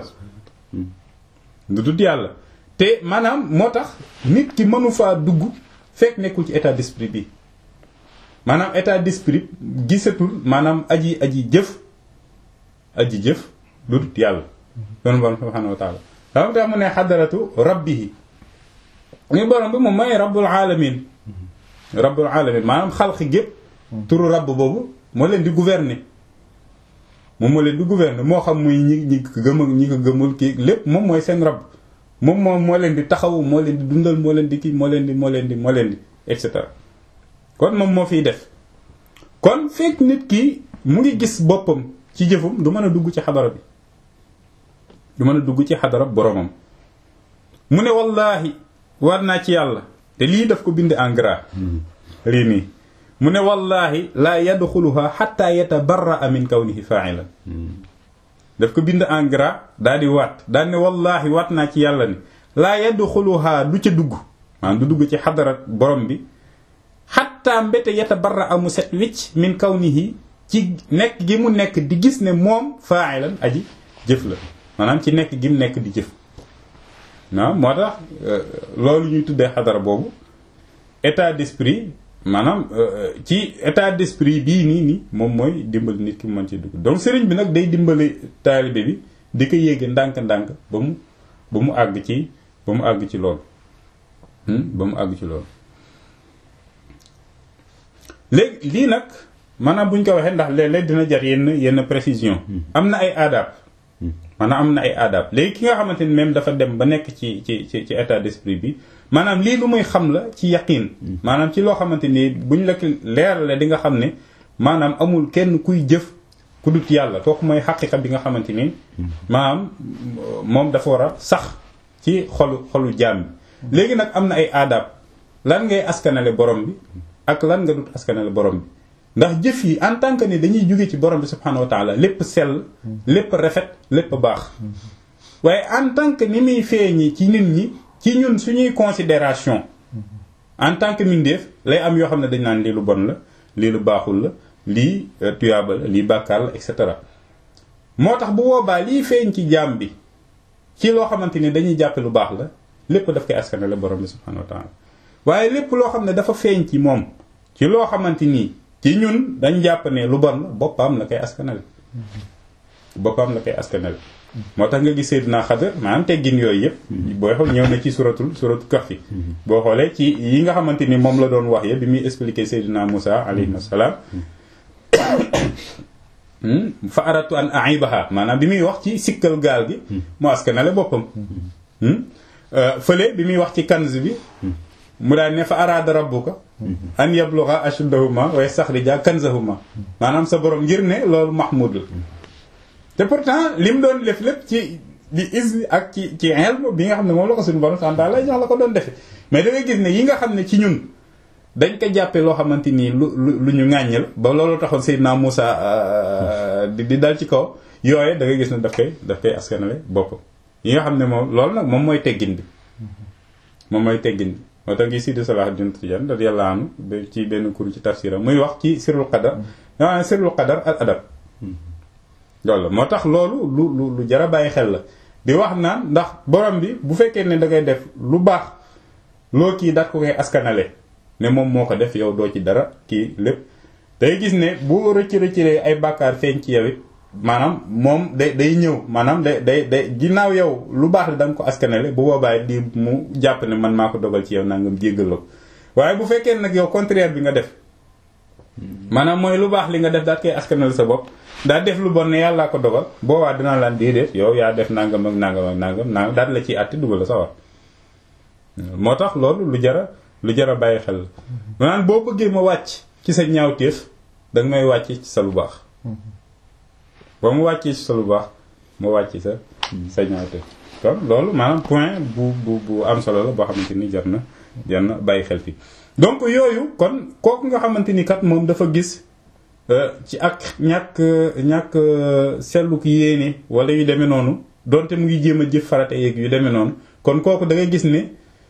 Speaker 1: lu dul yàlla te maanaam moo tax nit ki mënu faa dugg fekk nekkul ci état d'esprit bi maanaam état d'esprit gisatul maanaam aji aji jëf aji jëf lu dul yàlla loolu borom subhanahu wa taala dama tax mu ne xadaratu rabbihi ñu borom bi moom mooy rabbul alamin rabbul alamin maanaam xalqi gépp turu rabb boobu moo leen di gouverner moom moo leen di gouverner moo xam muy ñi ñi ko gëm ak ñi ko gëmul kii lépp moom mooy seen rabb moom moom moo leen di taxawu moo leen di dundal moo leen di kii moo leen di moo leen di moo leen di et cetera kon moom moo fiy def kon fekk nit ki mu ngi gis boppam ci jëfum du mën a dugg ci xadara bi du mën a dugg ci xadara boromam mu ne wallaahi war naa ci yàlla te lii daf ko bind en gras lii nii mu ne wallaahi laa yadxuluha xatta yatabarraa min kawnihi fa'ilan daf ko bind en gras daal di waat daal ne wallaahi waat naa ci yàlla ni laa yadxuluha du ca dugg maanaam du dugg ci xadara borom bi xatta mbete yatabarraa mu set wicc min kawnihi ci nekk gi mu nekk di gis ne moom fa'ilan aji jëf la maanaam ci nekk gi mu nekk di jëf waaw moo tax loolu ñuy tuddee xadara boobu état d'esprit maanaam ci état d'esprit bii nii nii moom mooy dimbali nit ki mu mën ci dugg donc sëriñ bi nag day dimbali taalibe bi di ko yéege ndànk-ndànk ba mu ba mu àgg ci ba mu àgg ci loolu ba mu àgg ci loolu léegi lii nag maanaam bu ñu ko waxee ndax léeg-léeg dina jar yenn yenn précision am na ay aadab maanaam am na ay aadab léegi ki nga xamante ni même dafa dem ba nekk ci ci ci ci état d'esprit bi maanaam lii lu muy xam la ci yaqin maanaam ci loo xamante ni buñ la leerale di nga xam ne maanaam amul kenn kuy jëf ku dut yàlla kooku mooy xaqiqa bi nga xamante ni maanaam moom dafa war a sax ci xolu xolu jaam bi léegi nag am na ay aadab lan ngay askanale borom bi ak lan nga dut askanale borom bi ndax jëf yi en tant que ni dañuy jóge ci borom bi subhanahu wa taala lépp sell lépp rafet lépp baax waaye en tant que ni muy feeñi ci nit ñi ci ñun suñuy considération en tant que mindeef lay am yoo xam ne dañ naan lii lu bon la lii lu baaxul la lii tuyaaba la lii bàkkaar la et cetera moo tax bu boobaa lii feeñ ci jaam bi ci loo xamante ni dañuy jàppe lu baax la lépp daf koy askanale borom bi subhanahu wa taala waaye lépp loo xam ne dafa feeñ ci moom ci loo xamante nii ci ñun dañ jàpp ne lu bon la boppam la koy askanale boppam la koy askanale moo tax nga gis Seydina Xadar maanaam teggin yooyu yëpp booy xool ñëw na ci suratul suratul Kahfi boo xoolee ci yi nga xamante ni moom la doon wax ya bi muy expliquer Seydina Moussa alayhi salaam fa aratu an aibaha maanaam bi muy wax ci sikkal gaal gi mu askanale boppam fële bi muy wax ci kanz bi mu daan ne fa araada rabbuka an yablugha ashuddahuma wa yastakhrija kanzahuma maanaam sa borom ngir ne loolu mahmud la te pourtant li mu doon def lépp ci di is ak ci ci ilm bi nga xam ne moom la ko suñu borom sant lay jox la ko doon defe mais da ngay gis ne yi nga xam ne ci ñun dañ ko jàppe loo xamante nii lu lu ñu ŋàññi la ba loolu taxoon Seydina Moussa di di dal ci kaw yooye da ngay gis ne daf koy daf koy askanale boppam yi nga xam ne moom loolu nag moom mooy teggin bi moom mooy teggin bi moo tax ngi Sidi Salah Din Tidiane radiyallahu anhu ci benn kur ci tafsiram muy wax ci sirrul qadar daa sirrul qadar al adab loolu la moo tax loolu lu lu lu jara bàyyi xel la di wax naan ndax borom bi bu fekkee ne da ngay def lu baax loo kii daat ko koy askanale ne moom moo ko def yow doo ci dara kii lépp day gis ne bu rëcc rëccalee ay bàkkaar feeñ ci yow it maanaam moom day day ñëw maanaam day day day ginnaaw yow lu baax la da nga ko askanale bu boobaa di mu jàpp ne man maa ko dogal ci yow nangam jéggal la ko waaye bu fekkee nag yow contraire bi nga def maanaam mooy lu baax li nga def daat koy askanale sa bopp daa def lu bon ne yàllaa ko dogal boobaa dinaa laan déedéet yow yaa def nangam ak nangam ak nangam nangam daal la ciy àtti dugal la sa war moo tax loolu lu jara lu jara bàyyi xel la maanaam boo bëggee ma wàcc ci sa ñaawteef danga may wàcc ci sa lu baax ba mu wàccee ci sa lu baax ma wàcc sa sa ñaawteef kon loolu maanaam point bu bu bu am solo la boo xamante ni jar na jar na bàyyi xel fi donc yooyu kon kooku nga xamante ni kat moom dafa gis ci ak ñàkk ñàkk seetlu ki yéene wala yu demee noonu donte mu ngi jéem a jëf farata yeeg yu demee noonu kon kooku da ngay gis ne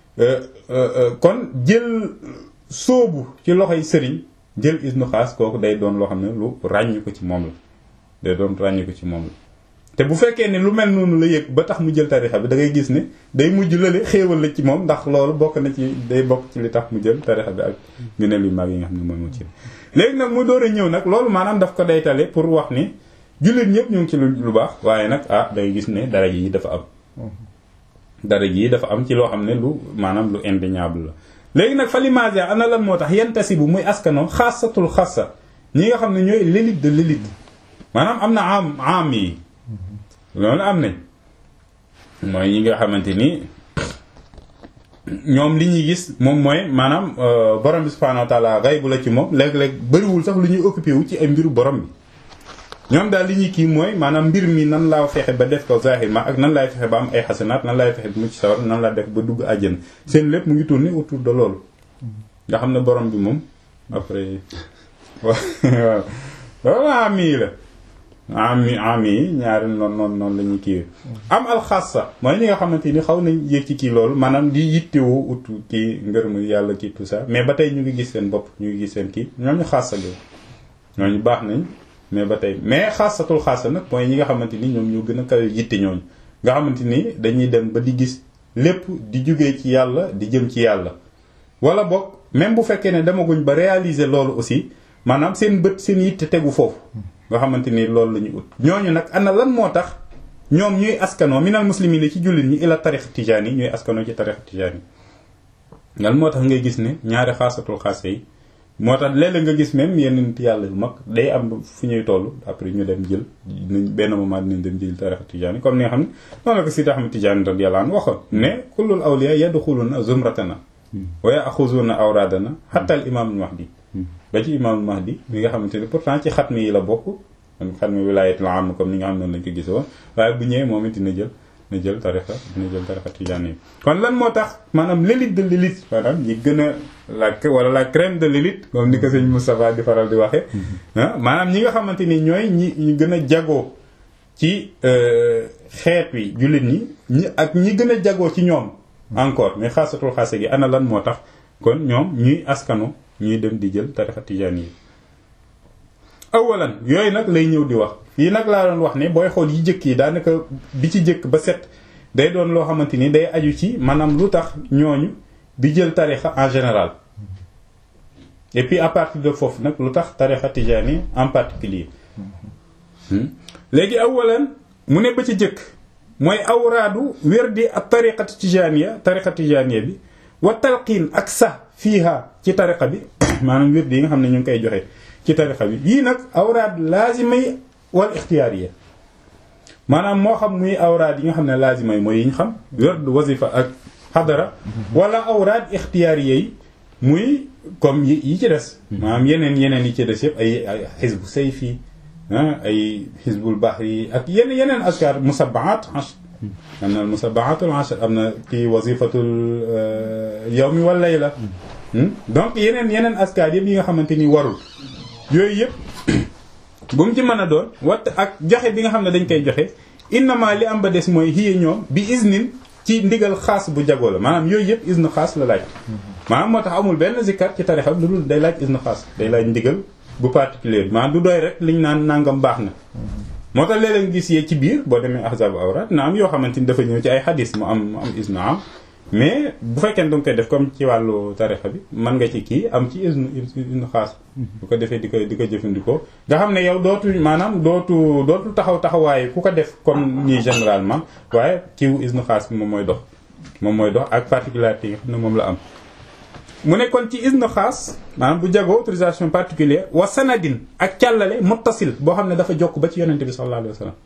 Speaker 1: kon jël sóobu ci loxoy sëriñ jël isnu xaas kooku day doon loo xam ne lu ràññu ko ci moom la day doon ràññu ko ci moom la te bu fekkee ne lu mel noonu la yëg ba tax mu jël tarixa bi da ngay gis ne day mujj lële xéewal la ci moom ndax loolu bokk na ci day bokk ci li tax mu jël tarixa bi ak ngëneel yu mag yi nga xam ne mooy mu ci léegi nag mu door a ñëw nag loolu maanaam daf ko daytale pour wax ni jullit ñëpp ñu ngi ci lu baax waaye nag ah day gis ne dara yi dafa am dara yi dafa am ci loo xam ne lu maanaam lu indéniable la léegi nag falimage ana lan moo tax yentasi bu muy askano xaasatul xaasa ñi nga xam ne ñooy l'élite de l'élite maanaam am na am am yi loolu am nañ mooy ñi nga xamante ni ñoom li ñuy gis moom mooy maanaam borom bi subhanahu wa taala xaybu la ci moom léeg-léeg bëriwul sax lu ñuy occupé wu ci ay mbiru borom bi ñoom daal li ñuy kii mooy maanaam mbir mi nan laa fexe ba def ko zahir ma ak nan laay fexe ba am ay xasanaat nan laay fexe ba mucc sawar nan laa def ba dugg àjjana seen lépp mu ngi tourner autour de loolu nga xam ne borom bi moom après waaw loolu am yi la ami ami yi ñaari noonu noonu noonu la ñuy kii am alxassa mooy ñi nga xamante ni xaw nañ yéeg ci kii loolu maanaam di yittewoo ut kii ngërëmu yàlla kii tout ça mais ba tey ñu ngi gis seen bopp ñu ngi gis seen kii ñooñu xassa gi ñooñu baax nañ mais ba tey mais xassatul xassa nag mooy ñi nga xamante ni ñoom ñoo gën a kawe yitte ñooñu nga xamante ni dañuy dem ba di gis lépp di jugee ci yàlla di jëm ci yàlla wala boog même bu fekkee ne demaguñ ba réaliser loolu aussi maanaam seen bët seen yitte tegu foofu nga xamante ni loolu la ñu ut ñooñu nag ana lan moo tax ñoom ñuy askanoo minal muslimin ci jullit ñi ila tarix tijaan yi ñuy askanoo ci tarix tijaan yi lan moo tax ngay gis ne ñaari xaasatul xaase yi moo tax léeg-léeg nga gis même yenn nit yàlla yu mag day am fu ñuy toll après ñu dem jël nañ benn moment dinañ dem jël tarix tijaan yi comme ni nga xam ne noonu la ko Sidi Ahmad Tijaan radiyallahu anhu waxoon ne kullul awliya yadxuluna zumratana wa yaxuzuna awradana hatta al imam al mahdi ba ci imaamul mahdi mi nga xamante ni pourtant ci xatmi yi la bokk man xatmi wilaayatul am comme ni nga xam noonu lañ ko gis woon waaye bu ñëwee moom it dina jël dina jël tarixa dina jël tarixa tijaan yi kon lan moo tax maanaam l'élite de l'élite maanaam ñi gën a la wala la crème de l'élite comme ni ko sëñ Moustapha di faral di waxee maanaam ñi nga xamante ni ñooy ñi ñu gën a jagoo ci xeet wi jullit ñi ñi ak ñi gën a jagoo ci ñoom encore mais xaasatul xaasa gi ana lan moo tax kon ñoom ñuy askano ñuy dem di jël tarixa tijaan yi awalan yooyu nag lay ñëw di wax fii nag laa doon wax ne booy xool yi jëkk yi daanaka bi ci jëkk ba set day doon loo xamante ni day aju ci maanaam lu tax ñooñu di jël tarixa en général et puis à partir de foofu nag lu tax tarixa tijaan yi en particulier léegi awalan mu ne ba ci jëkk mooy awraadu wérdi ak tariqati tijaaniya tariqa tijaaniya bi wa talqiin ak sax fiiha ci tariqa bi maanaam wérdi yi nga xam ne ñu ngi koy joxe ci tariqa bi yii nag awraad laazima yi wal ixtiyaariya maanaam moo xam muy awraad yi nga xam ne laazima yi mooy yi ñu xam werd wazifa ak xadara wala awraad ixtiyaariya yi muy comme yi ci des maanaam yeneen yeneen yi ci des yëpp ay ay xisbu sayfi ay xisbul bahri ak yenn yeneen askar musabaat am na musabaatul ashar am na kii wazifatul yawmi wal layla donc yeneen yeneen askar yëpp yi nga xamante ni warul yooyu yëpp bu mu ci mën a doon wat ak joxe bi nga xam ne dañ koy joxe innama li am ba des mooy hiya ñoom bi isnin ci ndigal xaas bu jagoo la maanaam yooyu yëpp isnu xaas la laaj maanaam moo tax amul benn zikkar ci tarixa lu dul day laaj isnu xaas day laaj ndigal bu particulier maanaam du doy rek liñ naan nangam baax na moo tax léeg-léeg gis yee ci biir boo demee ahzabu awraat na am yoo xamante ni dafa ñëw ci ay xadis mu am mu am isnu am mais bu fekkee ne danga koy def comme ci wàllu tarixa bi mën nga ci kii am ci isnu isnu xaas bu ko defee di ko di ko jëfandikoo nga xam ne yow dootu maanaam dootu dootu taxaw taxawaay ku ko def comme ñii généralement waaye kiiwu isnu xaas bi moom mooy dox moom mooy dox ak particularité yi nga xam ne moom la am mu ne kon ci isnu xaas maanaam bu jagoo autorisation particulière wa sanadin ak càllale muttasil boo xam ne dafa jokk ba ci yonente bi sallallahu alayhi wa sallam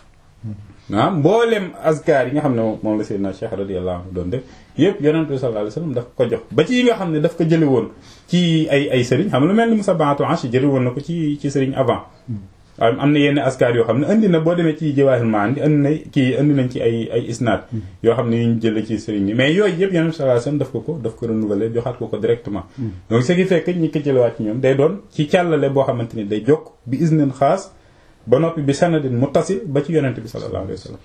Speaker 1: ah mboolem azkar yi nga xam ne moom la Seydina Cheikh radiyallahu anhu doon def yëpp yonente bi sallallahu alayhi wa sallam daf ko jox ba ci yi nga xam ne daf ko jële woon ci ay ay sëriñ xam lu mel ni musabaatu ange jële woon na ko ci ci sëriñ avant waaye am na yenn askar yoo xam ne indi na boo demee ci jawaahir maani indi na kii indi nañ ci ay ay isnaad yoo xam ne yu ñu jële ci sëriñ bi mais yooyu yëpp yonente bi sallallahu alayhi wa sallam daf ko ko daf ko renouveler joxaat ko ko directement donc ce qui fait que ñi ko jëlewaat ci ñoom day doon ci càllale boo xamante ni day jokk bi isnin xaas ba noppi bi sanadin muttasil ba ci yonente bi sallallahu alayhi wa sallam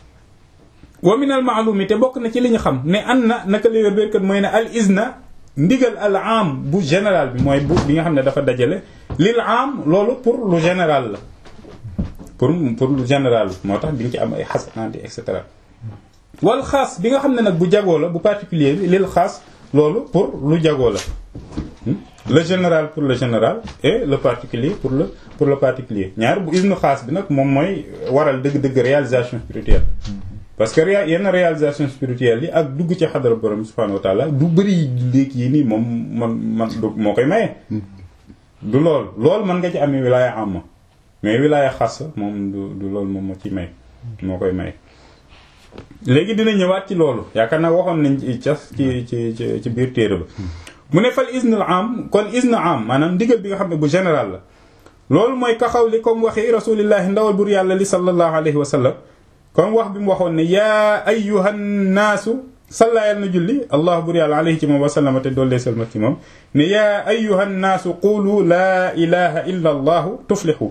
Speaker 1: wa min al maalumi te bokk na ci li ñu xam ne an na naka li wér béykat mooy ne al izna ndigal al am bu général bi mooy bu bi nga xam ne dafa dajale lil am loolu pour lu général la pour pour lu général moo tax di nga ci am ay xasanaati et cetera wal xaas bi nga xam ne nag bu jagoo la bu particulier bi lil xaas loolu pour lu jagoo la le général pour le général et le particulier pour le pour le particulier ñaar bu isnu xaas bi nag moom mooy waral dëgg-dëgg réalisation spirituelle parce que yenn réalisation spirituelle yi ak dugg ci xadara borom subhanahu wa taala du bëri léegi yi nii moom man man du moo koy maye. du lool loolu mën nga ci amee wilaaya am mais wilaaya xas moom du du loolu moom moo ci may moo koy may. léegi dina ñëwaat ci loolu yaakaar naa waxoon nañ ci cas ci ci ci biir téere ba mu ne fal isnul am kon isnu am maanaam ndigal bi nga xam ne bu général la loolu mooy kaxaw li comme waxi rasulillahi ndawal bur yàlla li sallallahu alayhi wa sallam comme wax bi mu waxoon ne yaa ayyuhan naasu salla yàlla na julli allah bur yàlla alayhi ci moom wa sallama te doollee salma ci moom ne yaa ayyuhan naasu qulu laa ilaha illa allahu tuflixu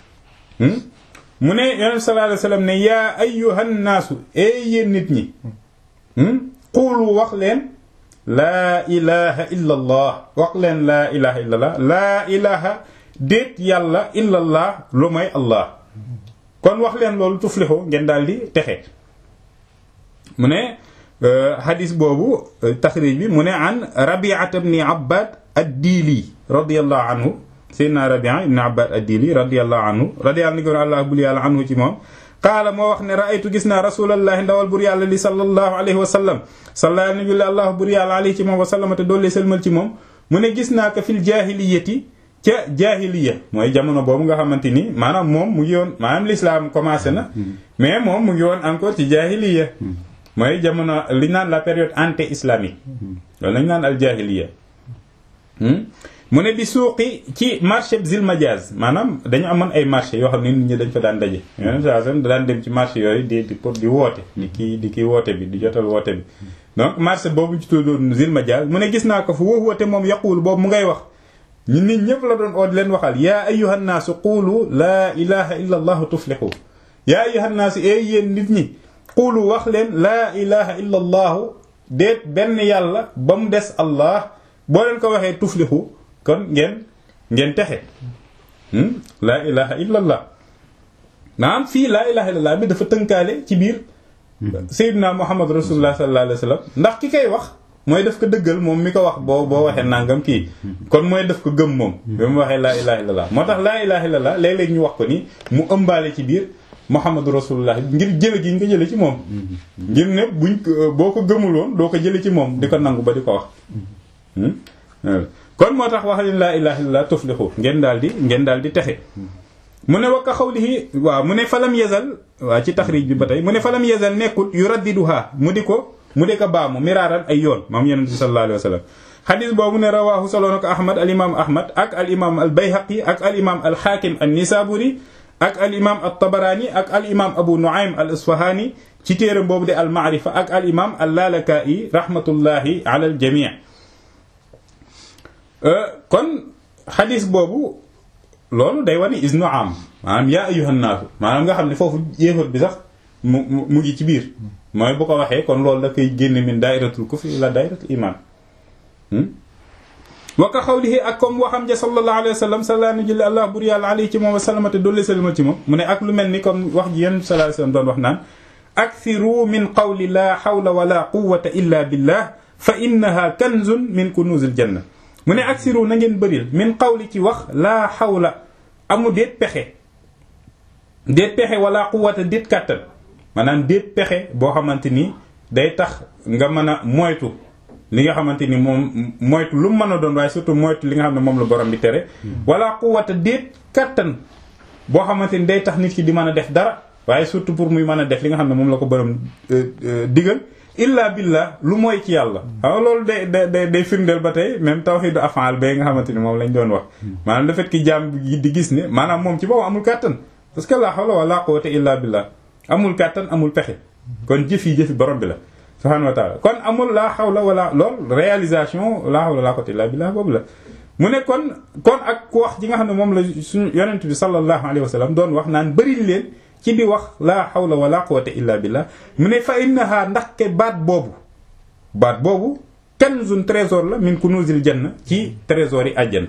Speaker 1: mu ne yonent sallallahu alayhi wa sallam ne yaa ayyuhan naasu ee yéen nit ñi qulu wax leen laa ilaha illa allah wax leen laa ilaha illa allah laa ilaha déet yàlla illa allah lu may allah kon wax leen loolu tuflixu ngeen daal di texe mu ne hadis boobu taxrij bi mu ne an rabiata bni abbad ad-diili radiallahu anhu seydna rabia ibni abbad ad-diili radiallahu anhu radiallahu ni ko allah bul yàlla anhu ci moom qaala moo wax ne raaytu gis naa rasulallahi ndawal bur yàlla li sallallahu alayhi wa sallam salla nabi allah bur yàlla alayhi ci moom wa sallama te doollee sëlmal ci moom mu ne gis naa ko fil jaahiliyati ca jaahiliya mooy jamono boobu nga xamante ni maanaam moom mu ngi woon maanaam l'islam commencé na mais moom mu ngi woon encore ci jaahiliya mooy jamono li naan la période anté islamique loolu lañu naan al jaahiliya mu ne bi suuqi ci marché zil majaz maanaam dañu amoon ay marché yoo xam ne nit ñi dañ fa daan daje yoneen saa da daan dem ci marché yooyu di di pour di woote di kii di kii woote bi di jotal woote bi donc marché boobu ci tuddoon zil majaz mu ne gis naa ko fu woo woote moom yaquul boobu mu ngay wax ñun nit ñëpp la doon oo di leen waxal yaa ayyuhan naasu quulu laa ilaha illa allahu tuflixu yaa ayyuhan naasu ee yéen nit ñi quulu wax leen laa ilaha illa allahu déet benn yàlla ba mu des allah boo leen ko waxee tuflixu kon ngeen ngeen texe laa ilaha illa allah maanaam fii laa ilaha illa allah bi dafa tënkaale ci biir sayyidina muhammad rasulullah sallallahu alayhi wa sallam ndax ki koy wax mooy daf ko dëggal moom mi ko wax boo boo waxee nangam kii kon mooy daf ko gëm moom bi mu waxee laa ilaha illallah moo tax laa ilaha illallah léeg-léeg ñu wax ko ni mu ëmbaale ci biir muhammadu rasulullah ngir jële gi ñu ko jële ci moom ngir ne buñ boo ko gëmuloon doo ko jële ci moom di ko nangu ba di ko wax kon moo tax wax leen laa ilaha illallah tuflixu ngeen daal di ngeen daal di texe mu ne wakka xawlihi waaw mu ne falam yazal waaw ci taxrij bi ba tey mu ne falam yazal nekkul yu raddiduha mu di ko mu di ko baamu miraaran ay yoon moom yonent bi sallallahu alayhi wa sallam xadis boobu ne rawaahu solo na ko ahmad al imam ahmad ak al imam al bayhaqi ak al imam al xaakim an nisaburi ak al imam al tabaraani ak al imam abu nuaym al isfahani ci téeram boobu de al maarifa ak al imam al lalaka'i rahmatullahi ala al jamii kon xadis boobu loolu day wane isnu am maanaam yaa ayyuhan naasu maanaam nga xam ne foofu yéefar bi sax mu mu ngi ci biir mooy bu ko waxee kon loolu da koy génne min dairatul kufri ila dairatul iman wa ka xawlihi ak comme waxam ja sallallahu alayhi wa sallam sallallahu alayhi wa allah bur yàlla alayhi ci moom wa salamate doole salama ci moom mu ne ak lu mel ni comme wax ji yéen sallallahu alayhi wa sallam doon wax naan akthiru min qawli la hawla wala quwwata illa billah fa innaha kanzun min kunuzil janna mu ne aksiru na ngeen bëril min qawli ci wax laa xawla amu déet pexe déet pexe wala quwwata déet kàttan maanaam déet pexe boo xamante ni day tax nga mën a moytu li nga xamante ni moom moytu lu mu mën a doon waaye surtout moytu li nga xam ne moom la borom bi tere wala quwwata déet kàttan boo xamante ni day tax nit ki di mën a def dara waaye surtout pour muy mën a def li nga xam ne moom la ko borom digal illa billah lu mooy ci yàlla waaw loolu day day day firndeel ba tey même tawhidu af'al ba nga xamante ni moom lañ doon wax maanaam le fait que jaam bi di gis ne maanaam moom ci boobu amul kàttan parce que la hawla wala quwwata illa billah amul kàttan amul pexe kon jëf yi jëfi borom bi la subhanahu wa ta'ala kon amul la hawla wala lool réalisation la hawla wala quwwata illa billah boobu la mu ne kon kon ak ku wax ji nga xam ne moom la suñu yonent bi sallallahu alayhi wa sallam doon wax naan bëri leen ci di wax laa hawla wala quwwata illa billah mu ne fa innaha ndax ke baat boobu baat boobu kanzun trésor la min kunuzil janna ci trésor yi àjjana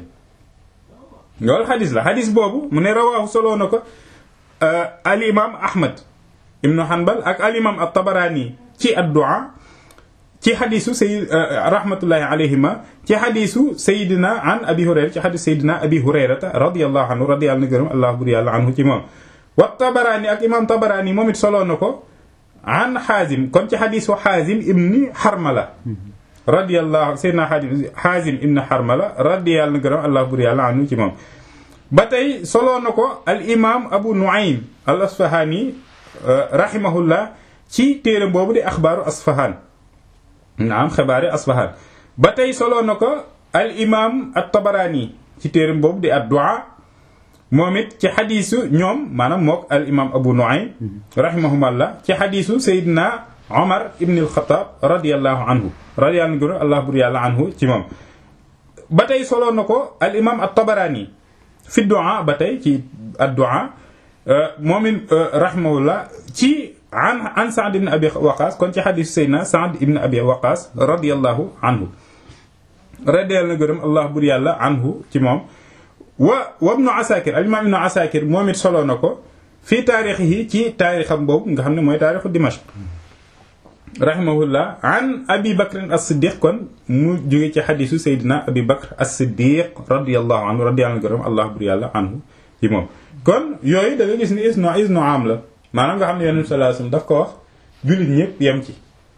Speaker 1: loolu xadis la xadis boobu mu ne rawaahu soloo na ko al imam ahmad ibnu hanbal ak al imam at-tabarani ci ad-du'a ci xadisu say rahmatullahi alayhima ci xadisu sayidina an abi hurayra ci xadis sayidina abi hurayrata radiyallahu anhu radiyallahu na gërëm allah bur yàlla anhu ci moom wa tabaraani ak imam tabaraani moom it soloo na ko an xaazim kon ci xadisu xaazim ibni xarmala radiyallahu sayyidina xaazim ibni xarmala radiyallahu na gërëm allah bur yàlla anhu ci moom ba tey soloo na ko al imam abu nuaym al asfahani rahimahullah ci téere boobu di axbaaru asfahan naam xibaari asfahan ba tey soloo na ko al imam at tabaraani ci téere boobu di ad-du'a moom it ci xadiisu ñoom maanaam mook al imam abu nuaym rahimahumallah ci xadiisu sayidina omar ibn al-Khattab radiallahu anhu radiallahu anhu allah bur yàlla anhu ci moom ba tey soloo na ko al imam at-Tabarani fi du'a ba tey ci ad-du'a moom it rahimahullah ci an an Sa'd ibn abi waqas kon ci xadiisu sayidina Sa'd ibn abi waqas radiallahu anhu radiallahu gërëm allah bur yàlla anhu ci moom wa wa ibnu asakir al imam ibnu asakir moom it soloo na ko fii taarix yi ci taarixam boobu nga xam ne mooy taarixu dimashq rahimahullah an abi bakr as-siddiq kon mu jóge ci xadisu saydina abi bakr as-siddiq radiallahu anhu radiallahu anhu allah bur yàlla anhu ci moom kon yooyu da nga gis ni isno isno am la maanaam nga xam ne yonent sallallahu alayhi wasallam daf ko wax jullit ñëpp yem ci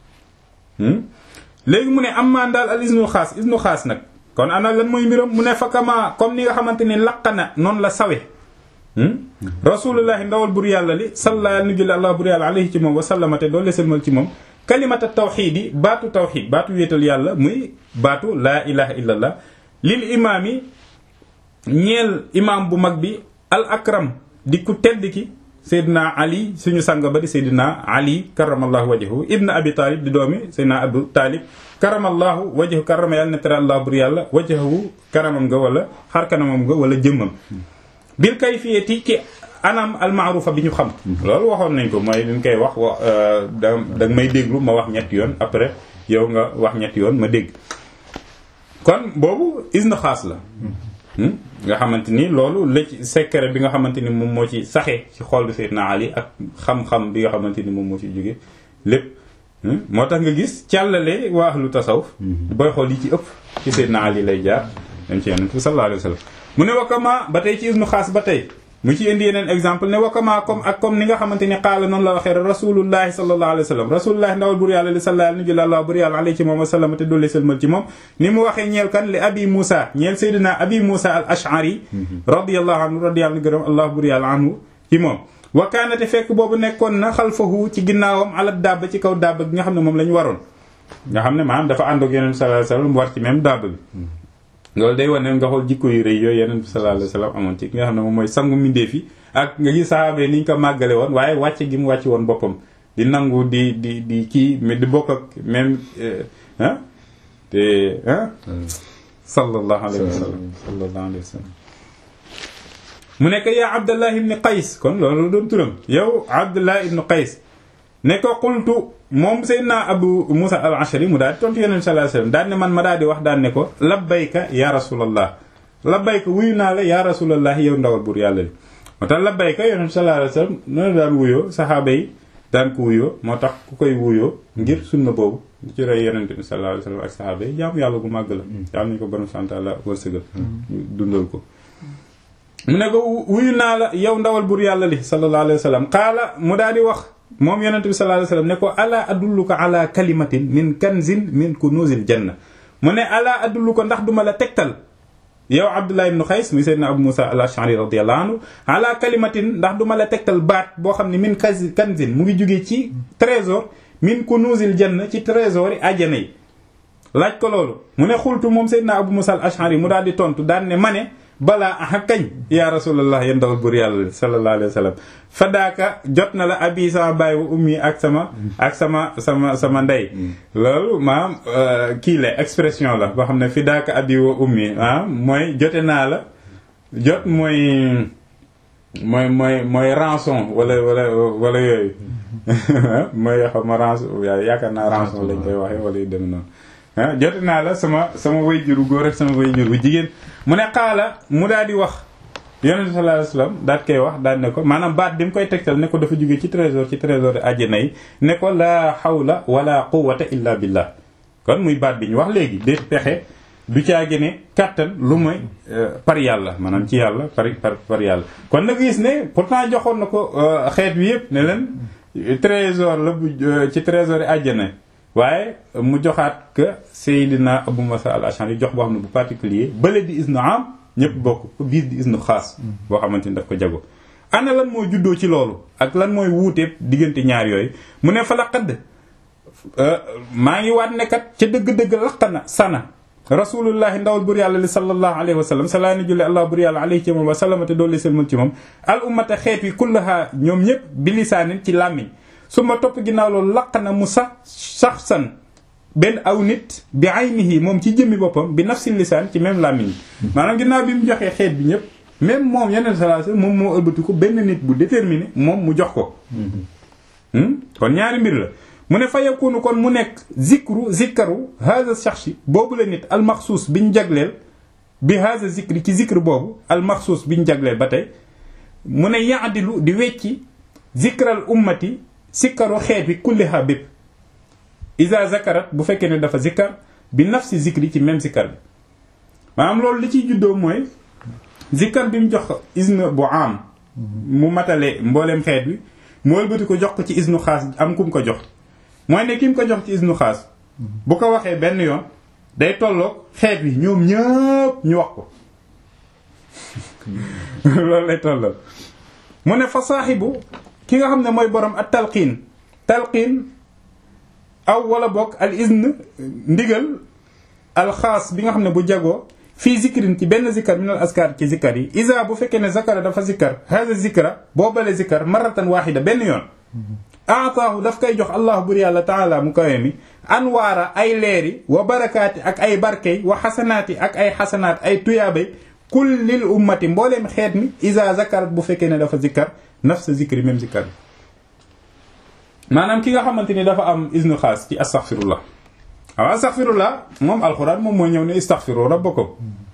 Speaker 1: léegi mu ne am maan daal al isnu xaas isnu xaas nag kon ana lan mooy mbiram mu ne fakama comme ni nga xamante ni laqana noonu la sawe rasulullahi ndawal bur yàlla li salla nu jële allah bur yàlla alayhi ci moom wa sallamate doolu selmal ci moom kalimata tawxiid yi baatu tawxiid baatu wéetal yàlla muy baatu laa ilaha illallah lil imaam yi ñeel imaam bu mag bi al akram di ku tedd ki seydina ali suñu sang ba di seydina ali karamallahu wajhahu ibn abi talib di doomi seydina abu talib karamallahu wajhahu karama yàlla ne tere allah bur yàlla wajhahu karamam nga wala xar kanamam nga wala jëmmam bil kayfiyati ci anam almaarufa bi ñu xam loolu waxoon nañ ko mooy liñ koy wax wa da da may déglu ma wax ñetti yoon après yow nga wax ñetti yoon ma dégg kon boobu isna xaas la nga xamante ni loolu la ci secret bi nga xamante ni moom moo ci saxee ci xol bi Seydina Ali ak xam-xam bi nga xamante ni moom moo ci jóge lépp moo tax nga gis càllale waa ahlu tasawuf booy xool yi ci ëpp ci Seydina Ali lay jaar dem ci yonent bi sallallahu alayhi wa sallam mu ne wakama ba tey ci isnu xaas ba tey mu ci indi yeneen exemple ne wakama comme ak comme ni nga xamante ni xaala noonu la waxee rasulullahi sallallahu alayhi wa sallam rasulullahi ndawal bur yàlla li sallallahu alayhi wa sallam bur yàlla alayhi ci moom wa sallam te dolli sëlmal ci moom ni mu waxee ñeel kan li abi Moussa ñeel Seydina abi Moussa al ash'ari radiyallahu anhu radiyallahu gërëm allah bur yàlla anhu ci moom wa kaanate fekk boobu nekkoon na xalfahu ci ginnaawam ala dabba ci kaw dabba gi nga xam ne moom la ñu waroon nga xam ne maanaam dafa ànd ak yeneen sallallahu alayhi wa sallam war ci même dabba bi loolu day wane nga xool jikko yu rëy yooyu yeneen bi sallallahu alayhi wasallam amoon ci ki nga xam ne moom mooy sangu mbindeef yi ak nga gis saxaaba ni ñu ko màggale woon waaye wàcce gi mu wàcce woon boppam di nangu di di di kii mais di bokk ak même ah te ah sallallahu alayhi wasallam sallallahu alayhi wasallam mu nekk yaa abdallah ibn qays kon loolu doon turam yow abdallah ibn qays ne ko qultu moom Seydina Abu Musa al Ashari mu daal di tontu Yonent sallallahu alayhi wasallam daan ne man ma daal di wax daan ne ko labbayka ya rasulallah labbayka wuyu naa la ya rasulallah yow ndawal buur yàlla li moo tax labbayka Yonent sallallahu alayhi wasallam noonu daan wuyoo saxaaba yi daan ko wuyoo moo tax ku koy wuyoo ngir sunna boobu ci rey Yonent bi sallallahu alayhi wasallam ak saxaaba yi jaamu yàlla gu màgg la yàlla nañu ko borom sant la wërsëgal dundal ko mu ne ko wuyu naa la yow ndawal buur yàlla li sallallahu alayhi wasallam qaala mu daal di wax moom yonente bi sallallahu alayhi wasallam ne ko ala adulluka ala kalimatin min kanzin min kunuzil janna mu ne ala adulluka ndax duma la tegtal yow abdullah ibn xays muy seydina abu musa al ashari radiyallahu anhu ala kalimatin ndax duma la tegtal baat boo xam ne min kanzin mu ngi jógee ci trésor min kunuzil janna ci trésor yi àjjana yi laaj ko loolu mu ne xultu moom seydina abu musa al ashari mu daal di tontu daan ne ma ne balaa aha kañ yaa rasulallah yéen ndawal buur yàlla sallallahu alayhi wa sallam fadaaka jot na la abi sama baay wa ummi ak sama ak sama sama sama ndey loolu maam kii la expression la boo xam ne fidaaka abi wa ummi ah mooy jote naa la jot mooy mooy mooy mooy rançon wala wala wala yooyu mooy xam ma rançon yaakaar naa rançon lañ koy waxee wala yu dem noonu ah jote naa la sama sama wayjuru góor ak sama wayjur bu jigéen mu ne xaala mu daal di wax yonente sallallahu alayhi wasallam daat koy wax daal ne ko maanaam baat bi mu koy tegtal ne ko dafa jóge ci trésor ci trésor àjjana yi ne ko laa hawla wala quwwata illa billah kon muy baat bi ñu wax léegi de pexe du caage ne kàttan lu mooy par yàlla maanaam ci yàlla par par par yàlla kon nag gis ne pourtant joxoon na ko xeet wi yëpp ne leen trésor la bu ci trésor yi àjjana waaye mu joxaat que Seydina Abu Musa al-Ash'ari jox boo xam ne bu particulier bële di isnu am ñëpp bokk biir di isnu xaas boo xamante ni daf ko jago ana lan mooy juddoo ci loolu ak lan mooy wuuteeb diggante ñaar yooyu mu ne fa la xadd maa ngi waat nekkat ca dëgg-dëgg laqana sana rasulullahi ndawal bur yàlla li sallallahu alayhi wa sallam salaa ni julli allah bur yàlla alayhi ci moom wa sallamate doolli selmal ci moom al ummata xeet wi kullaha ñoom ñëpp bilisaanin ci làmmiñ su ma topp ginnaaw loolu laq na mu sax sax san benn aw nit bi aynihi moom ci jëmmi boppam bi nafsi lisaan ci même làmmiñ yi maanaam ginnaaw bi mu joxee xeet bi ñëpp même moom yeneen sallallahu alayhi moom moo ëlbati ko benn nit bu déterminé moom mu jox ko kon ñaari mbir la mu ne fa yakunu kon mu nekk zikru zikkaru haza shakhsi boobu la nit almaxsuus biñ jagleel bi haza zikri ci zikr boobu almaxsuus biñ jagleel ba tey mu ne yaadilu di wecci zikral ummati sikkaru xeet wi kulliha bépp isa zakarat bu fekkee ne dafa zikkar bi nafsi zikri ci même zikkar bi maanaam loolu li ciy juddoo mooy zikkar bi mu jox isne bu am mu matale mbooleem xeet wi mu wëlbati ko jox ko ci isnu xaas am ku mu ko jox mooy ne ki mu ko jox ci isnu xaas bu ko waxee benn yoon day tolloog xeet wi ñoom ñëpp ñu wax ko loolu lay tolloog mu ne fa saaxibu ki nga xam ne mooy borom ak talqiin talqiin aw wala bokk al izn ndigal alxaas bi nga xam ne bu jagoo fii zikrin ci benn zikkar min al askar ci zikkar yi isa bu fekkee ne zakara dafa zikkar haza zikra boobale zikkar maratan waxida benn yoon aataahu daf koy jox allahu bur yàlla taala mu kawe mi anwaara ay leeri wa barakaati ak ay barkey wa xasanaati ak ay xasanaat ay tuyaabay kullil ummati mbooleem xeet mi isa zakarat bu fekkee ne dafa zikkar nafsa zikri même zikkar bi maanaam ki nga xamante ni dafa am isnu xaas ci astaghfirullah waaw astaghfirullah moom alxuraan moom moo ñëw ne istaghfiru rabbakum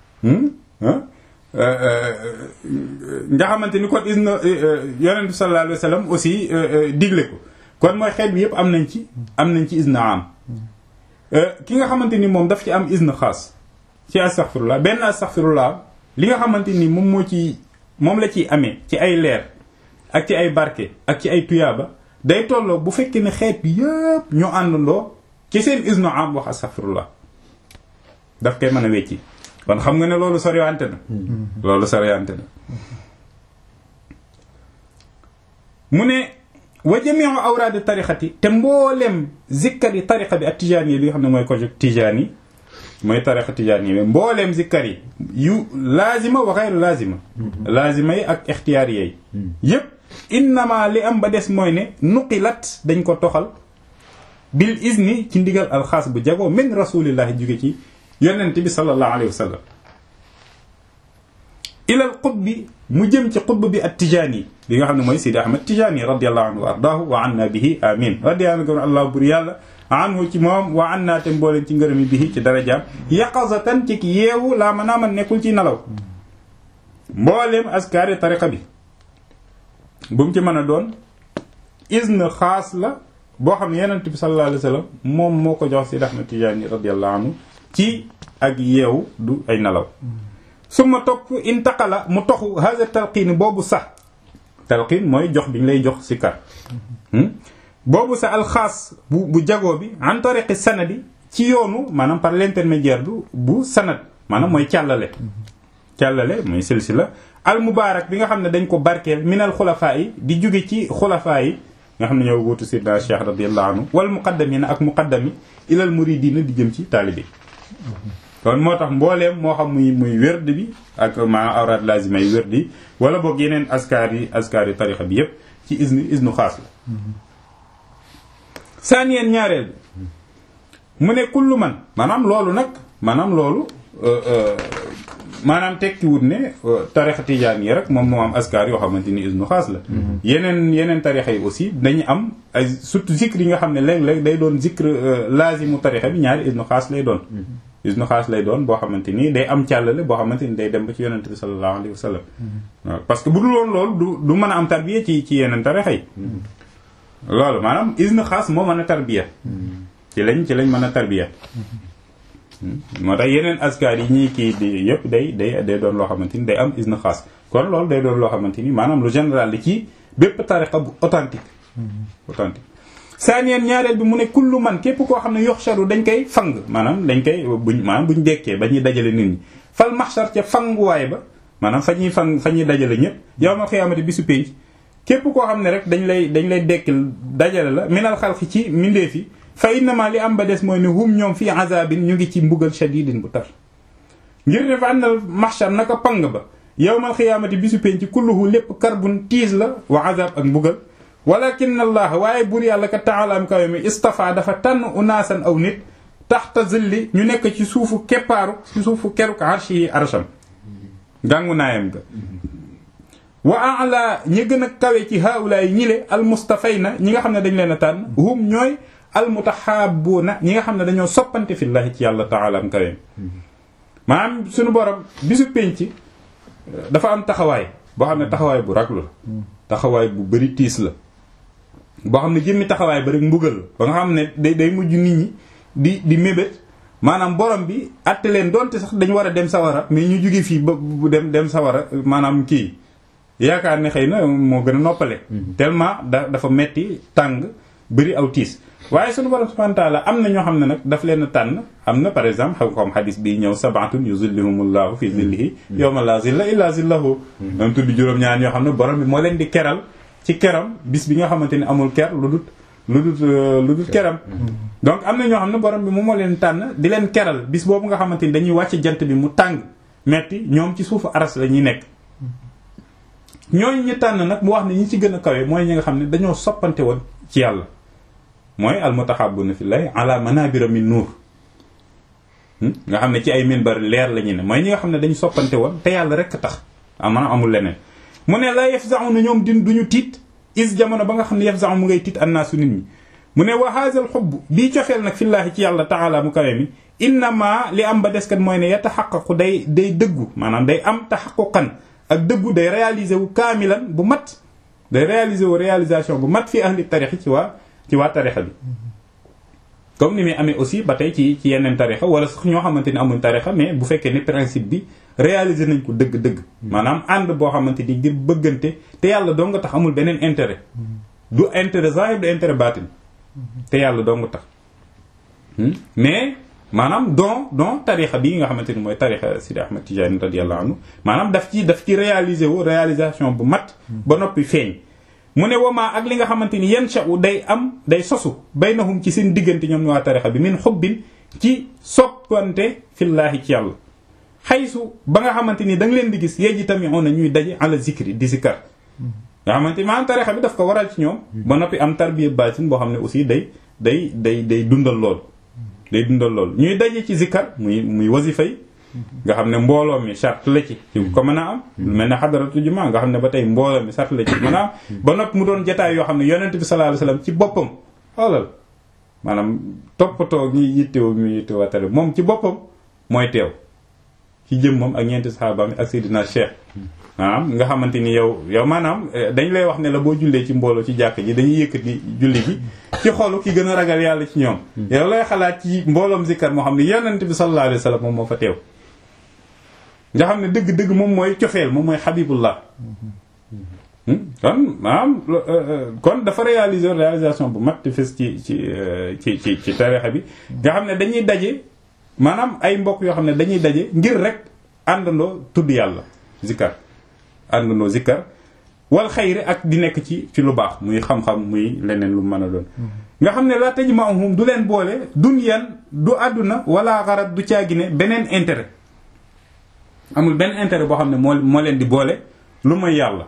Speaker 1: nga xamante ni kon isnu yonent bi sallallahu alayhi wa sallam aussi digle ko kon mooy xeet bi yëpp am nañ ci am nañ ci isnu am ki nga xamante ni moom daf ci am isnu xaas ci astaghfirullah benn astaghfirullah li nga xamante ni moom moo ci moom la ciy amee ci ay leer ak ci ay barke ak ci ay tuyaaba day tolloo bu fekkee ne xeet bi yëpp ñoo àndandoo ci seen isnu am wax astaghfirullah daf koy mën a wecci kon xam nga ne loolu soriwante na loolu soriwante na mu ne wa jami'u awraadi tarixati te mboolem zikkar yi tarixa bi ak tijaan yi li nga xam ne mooy ko jóg tijaan yi mooy tarixa tijaan yi mbooleem zikkar yi yu laazima wa xayru laazima laazima yi ak ixtiyaar yi yépp innama li am ba des mooy ne nuqilat dañ ko toxal bil izni ci ndigal alxaas bu jagoo min rasulillahi jóge ci yonent bi sallallahu alayhi wa sallam ilal qutbi mu jëm ci qutb bi at tijaani bi nga xam ne mooy Sidi Ahmad Tijaani radiyallahu anhu wa ardaahu wa anna bihi amin radiyallahu anhu allah bur yàlla anhu ci moom wa anna te mbooleen ci ngërëmi bihi ci darajaam yaqazatan ci yeewu laa mën naa man nekkul ci nelaw mbooleem askaari tariqa bi bu mu ci mën a doon izn xaas la boo xam ne yonent bi sallallahu alayhi wa sallam moom moo ko jox Sidi Ahmad Tijaani radiyallahu anhu ci ak yeewu du ay nelaw suma topp intaqala mu toxu haza talqiin boobu sax talqiin mooy jox bi ñu lay jox si kar boobu sa alxaas bu bu jagoo bi en tariqi sanadi ci yoonu maanaam par l'intermédiaire bu bu sanad maanaam mooy càllale càllale mooy silsila al mubaarak bi nga xam ne dañ ko barkeel minal xulafaa yi di jóge ci xulafaa yi nga xam ne ñoo wuutu sidna cheikh radiallahu anhu wal muqaddamina ak muqaddami ilal muridina di jëm ci taalibe kon moo tax mbooleem moo xam muy muy wérd bi ak maanaam awraat lazima yi wérd yi wala boog yeneen askar yi askar yi tarixa bi yépp ci isnu isnu xaas la saaniyeen ñaareel bi mu ne kullu man maanaam loolu nag maanaam loolu maanaam tekkiwut ne tarixa tijaan yi rek moom moo am askar yoo xamante ni isnu xaas la yeneen yeneen tarixa yi aussi dañu am ay surtout zikr yi nga xam ne léeg-léeg day doon zikr lazimu tarixa bi ñaari isnu xaas lay doon isnu xaas lay doon boo xamante ni day am càllale boo xamante ni day dem ba ci yonente bi sallallahu alayhi wa sallam waaw parce que bu dul woon loolu du du mën a am tarbiya ci ci yeneen tarixa yi loolu maanaam isnu xaas moo mën a tarbiya ci lañ ci lañ mën a tarbiya moo tax yeneen askar yi ñii kii di yëpp day day day doon loo xamante ni day am isnu xaas kon loolu day doon loo xamante ni maanaam lu général li ci bépp tarixa bu authentique authentique saaniyeen ñaareel bi mu ne kullu man képp koo xam ne yoxsharu dañ koy fang maanaam dañ koy buñ maanaam buñ dekkee ba ñuy dajale nit ñi fal maxshar ca fanguwaay ba maanaam fa ñuy fang fa ñuy dajale ñëpp yow ma xiyaamati bisu pénc képp koo xam ne rek dañ lay dañ lay dekkil dajale la minal xalqi ci mindeef yi fa innama li am ba des mooy ne hum ñoom fii azabin ñu ngi ci mbugal shadidin bu tar ngir ne fa àndal maxshar naka pang ba yawmal xiyaamati bisu pénc kulluhu lépp karbun tiis la wa azab ak mbugal walakin allah waaye buur yàlla ka taala am kawe mi istafa dafa tànn unaasan aw nit taxta zilli ñu nekk ci suufu keppaaru ci suufu keruk arshi yi arsham gàngu naayam ga wa ala ñi gën a kawe ci haulaay ñile al mustafayna ñi nga xam ne dañ leen a tànn hum ñooy al mutahabuna ñi nga xam ne dañoo soppante fillahi ci yàlla taala am kawe mi maanaam suñu borom bisu penc dafa am taxawaay boo xam ne taxawaay bu raglu la taxawaay bu bari tiis la boo xam ne jëmmi taxawaay ba rek mbugal la ba nga xam ne day day mujj nit ñi di di mébét maanaam borom bi atte leen donte sax dañu war a dem sawara mais ñu jóge fii ba bu dem dem sawara maanaam kii yaakaar ne xëy na moo gën a noppale tellement da dafa metti tàng bëri aw tiis waaye sunu borom subhanahu wa ta'ala am na ñoo xam ne nag daf leen a tànn am na par exemple xam comme xadis bi ñëw sabatun yuzillihumullahu fi zillihi yawma la zilla illa zillahu dam tudd juróom-ñaar ñoo xam ne borom bi moo leen di keral ci keram bis bi nga xamante ni amul ker lu dut lu dut lu dut keram donc am na ñoo xam ne borom bi moom moo leen tànn di leen keral bis boobu nga xamante ni dañuy wàcc jant bi mu tàng metti ñoom ci suufu aras la ñuy nekk ñooñu ñi tànn nag mu wax ne ñi ci gën a kawe mooy ñi nga xam ne dañoo soppante woon ci yàlla mooy almutahabuna fillahi ala manabira min nuur nga xam ne ci ay minbar leer la ñu ne mooy ñi nga xam ne dañu soppante woon te yàlla rek tax maanaam amul leneen mu ne la yafza'u na ñoom din duñu tiit is jamono ba nga xam ne yafza'u mu ngay tiit annaasu nit ñi mu ne wa haazal xubb bii cofeel nag fillaahi ci yàlla taala mu kawe mi innama li am ba deskat mooy ne yataxaqaqu day day dëggu maanaam day am taxaquqan ak dëggu day réaliser wu kaamilan bu mat day réaliser wu réalisation bu mat fi ahli tarixi ci waa ci waa tarixa bi comme ni muy amee aussi ba tey ci ci yeneen tarixa wala sax ñoo xamante ni amuñ tarixa mais bu fekkee ni principe bi réaliser nañ ko dëgg-dëgg maanaam ànd boo xamante ni ngir bëggante te yàlla doo nga tax amul beneen intérêt du intérêt zahir du intérêt baatin te yàlla doo nga tax mais maanaam don don tarixa bi nga xamante ni mooy tarixa Sidi Ahmad Tijaani radiyallahu anhu maanaam daf ci daf ci réaliser wu réalisation bu mat ba noppi feeñ mu ne wamaa ak li nga xamante ni yan sha'u day am day sosu baynahum ci seen diggante ñoom ñu waa tarixa bi min xubbin ci soppante fillaahi ci yàlla xaysu ba nga xamante ni da nga leen di gis yeji tamit on na ñuy daje ala zikri di zikar nga xamante ni maanaam tarixa bi daf ko waral ci ñoom ba noppi am tarbiya baatin boo xam ne aussi day day day day dundal lool day dundal lool ñuy daje ci zikar muy muy wasifa yi nga xam ne mbooloo mi charte la ci ko mën a am lu mel ne xadaratu jumaa nga xam ne ba tey mbooloo mi charte la ci mën a am ba noppi mu doon jataay yoo xam ne yonent bi sallallahu alayhi wasallam ci boppam xoolal maanaam toppatoo ñi yittewoo ñu yittewoo tare moom ci boppam mooy teew ci jëmmam ak ñeenti saxaabaam ak Seydina Cheikh maanaam nga xamante ni yow yow maanaam dañ lay wax ne la boo jullee ci mbooloo ci jàkk ji dañuy yëkkati julli gi ci xolu ki gën a ragal yàlla ci ñoom yow lay xalaat ci mbooloom zikkar moo xam ne yonent bi sallallahu alayhi wasallam moom moo fa teew nga xam ne dëgg-dëgg moom mooy cofeel moom mooy xabibullah kon maanaam kon dafa réaliser réalisation bu mat te fes ci ci ci ci ci tarixa bi nga xam ne dañuy daje maanaam ay mbokk yoo xam ne dañuy daje ngir rek àndandoo tudd yàlla zikkar àndandoo zikkar wal xayri ak di nekk ci ci lu baax muy xam-xam muy leneen lu mën a doon nga xam ne la tajma'uhum du leen boole dunyan du àdduna wala xarat du caagine beneen intérêt amul benn intérêt boo xam ne moo moo leen di boole lu mooy yàlla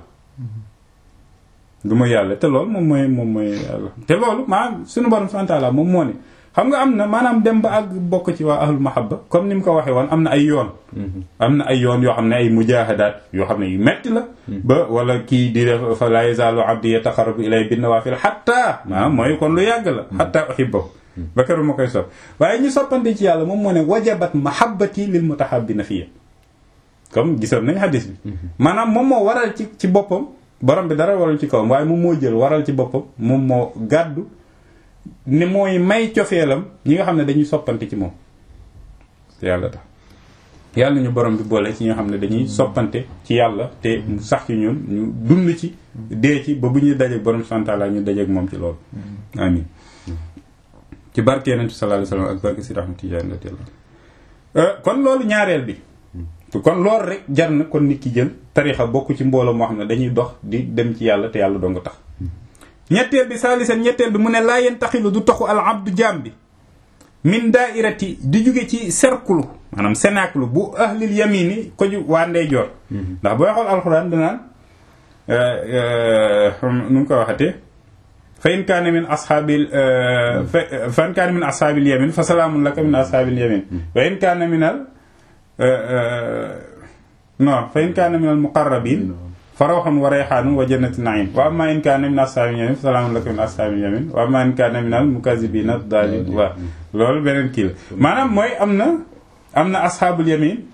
Speaker 1: lu mooy yàlla te loolu moom mooy moom mooy yàlla te loolu maanaam suñu borom subhanahu wa ta'ala moom moo ne xam nga am na maanaam dem ba àgg bokk ci waa ahlul mahabba comme ni mu ko waxee woon am na ay yoon am na ay yoon yoo xam ne ay mujahadaat yoo xam ne yu metti la ba wala kii di def fa la yazalu abdi yataqarrabu ilay bin nawafil hatta maanaam mooy kon lu yàgg la hatta uhibbahu ba keroog ma koy sopp waaye ñu soppante ci yàlla moom moo ne wajabat mahabbati lil mutahabbina fiyya comme gisoon nañ xadis bi maanaam moom moo waral ci ci boppam borom bi dara waral ci kawam waaye moom moo jël waral ci boppam moom moo gàddu ne mooy may cofeelam ñi nga xam ne dañuy soppante ci moom te yàlla tax yàlla ñu borom bi boole ci ñi nga xam ne dañuy soppante ci yàlla te mu sax ci ñun ñu dund ci dee ci ba bu ñuy dajeek borom santaala ñu dajeek moom ci loolu amin ci barke yonent bi sallallahu alayhi wasallam ak barke si rahmatu Tijaan radiyallahu kon loolu ñaareel bi kon loolu rek jar na kon nit ki jël tarixa bokk ci mbooloo moo xam ne dañuy dox di dem ci yàlla te yàlla doo nga tax ñetteel bi saalisan ñetteel bi mu ne laa yen taxilu du taxu al abdu jaam bi min daairati di jóge ci cercle maanaam cercle bu ahlil yamini ko ju waa ndeyjoor ndax booy xool alxuraan danaan nu mu ko waxatee fa in kaana min ashaabil fa in kaana min ashaabil yamin fa salaamun laka min ashaabil yamin wa in kaana min al non fa in kaana min al muqarrabin fa rawxun wa rayxaanun wa jannati naim wa amma in kaana min ashaabil yamin fa salaamun laka min ashaabil yamin wa amma in kaana min al mukazibina dalin wa loolu beneen kii la maanaam mooy am na am na ashaabul yamin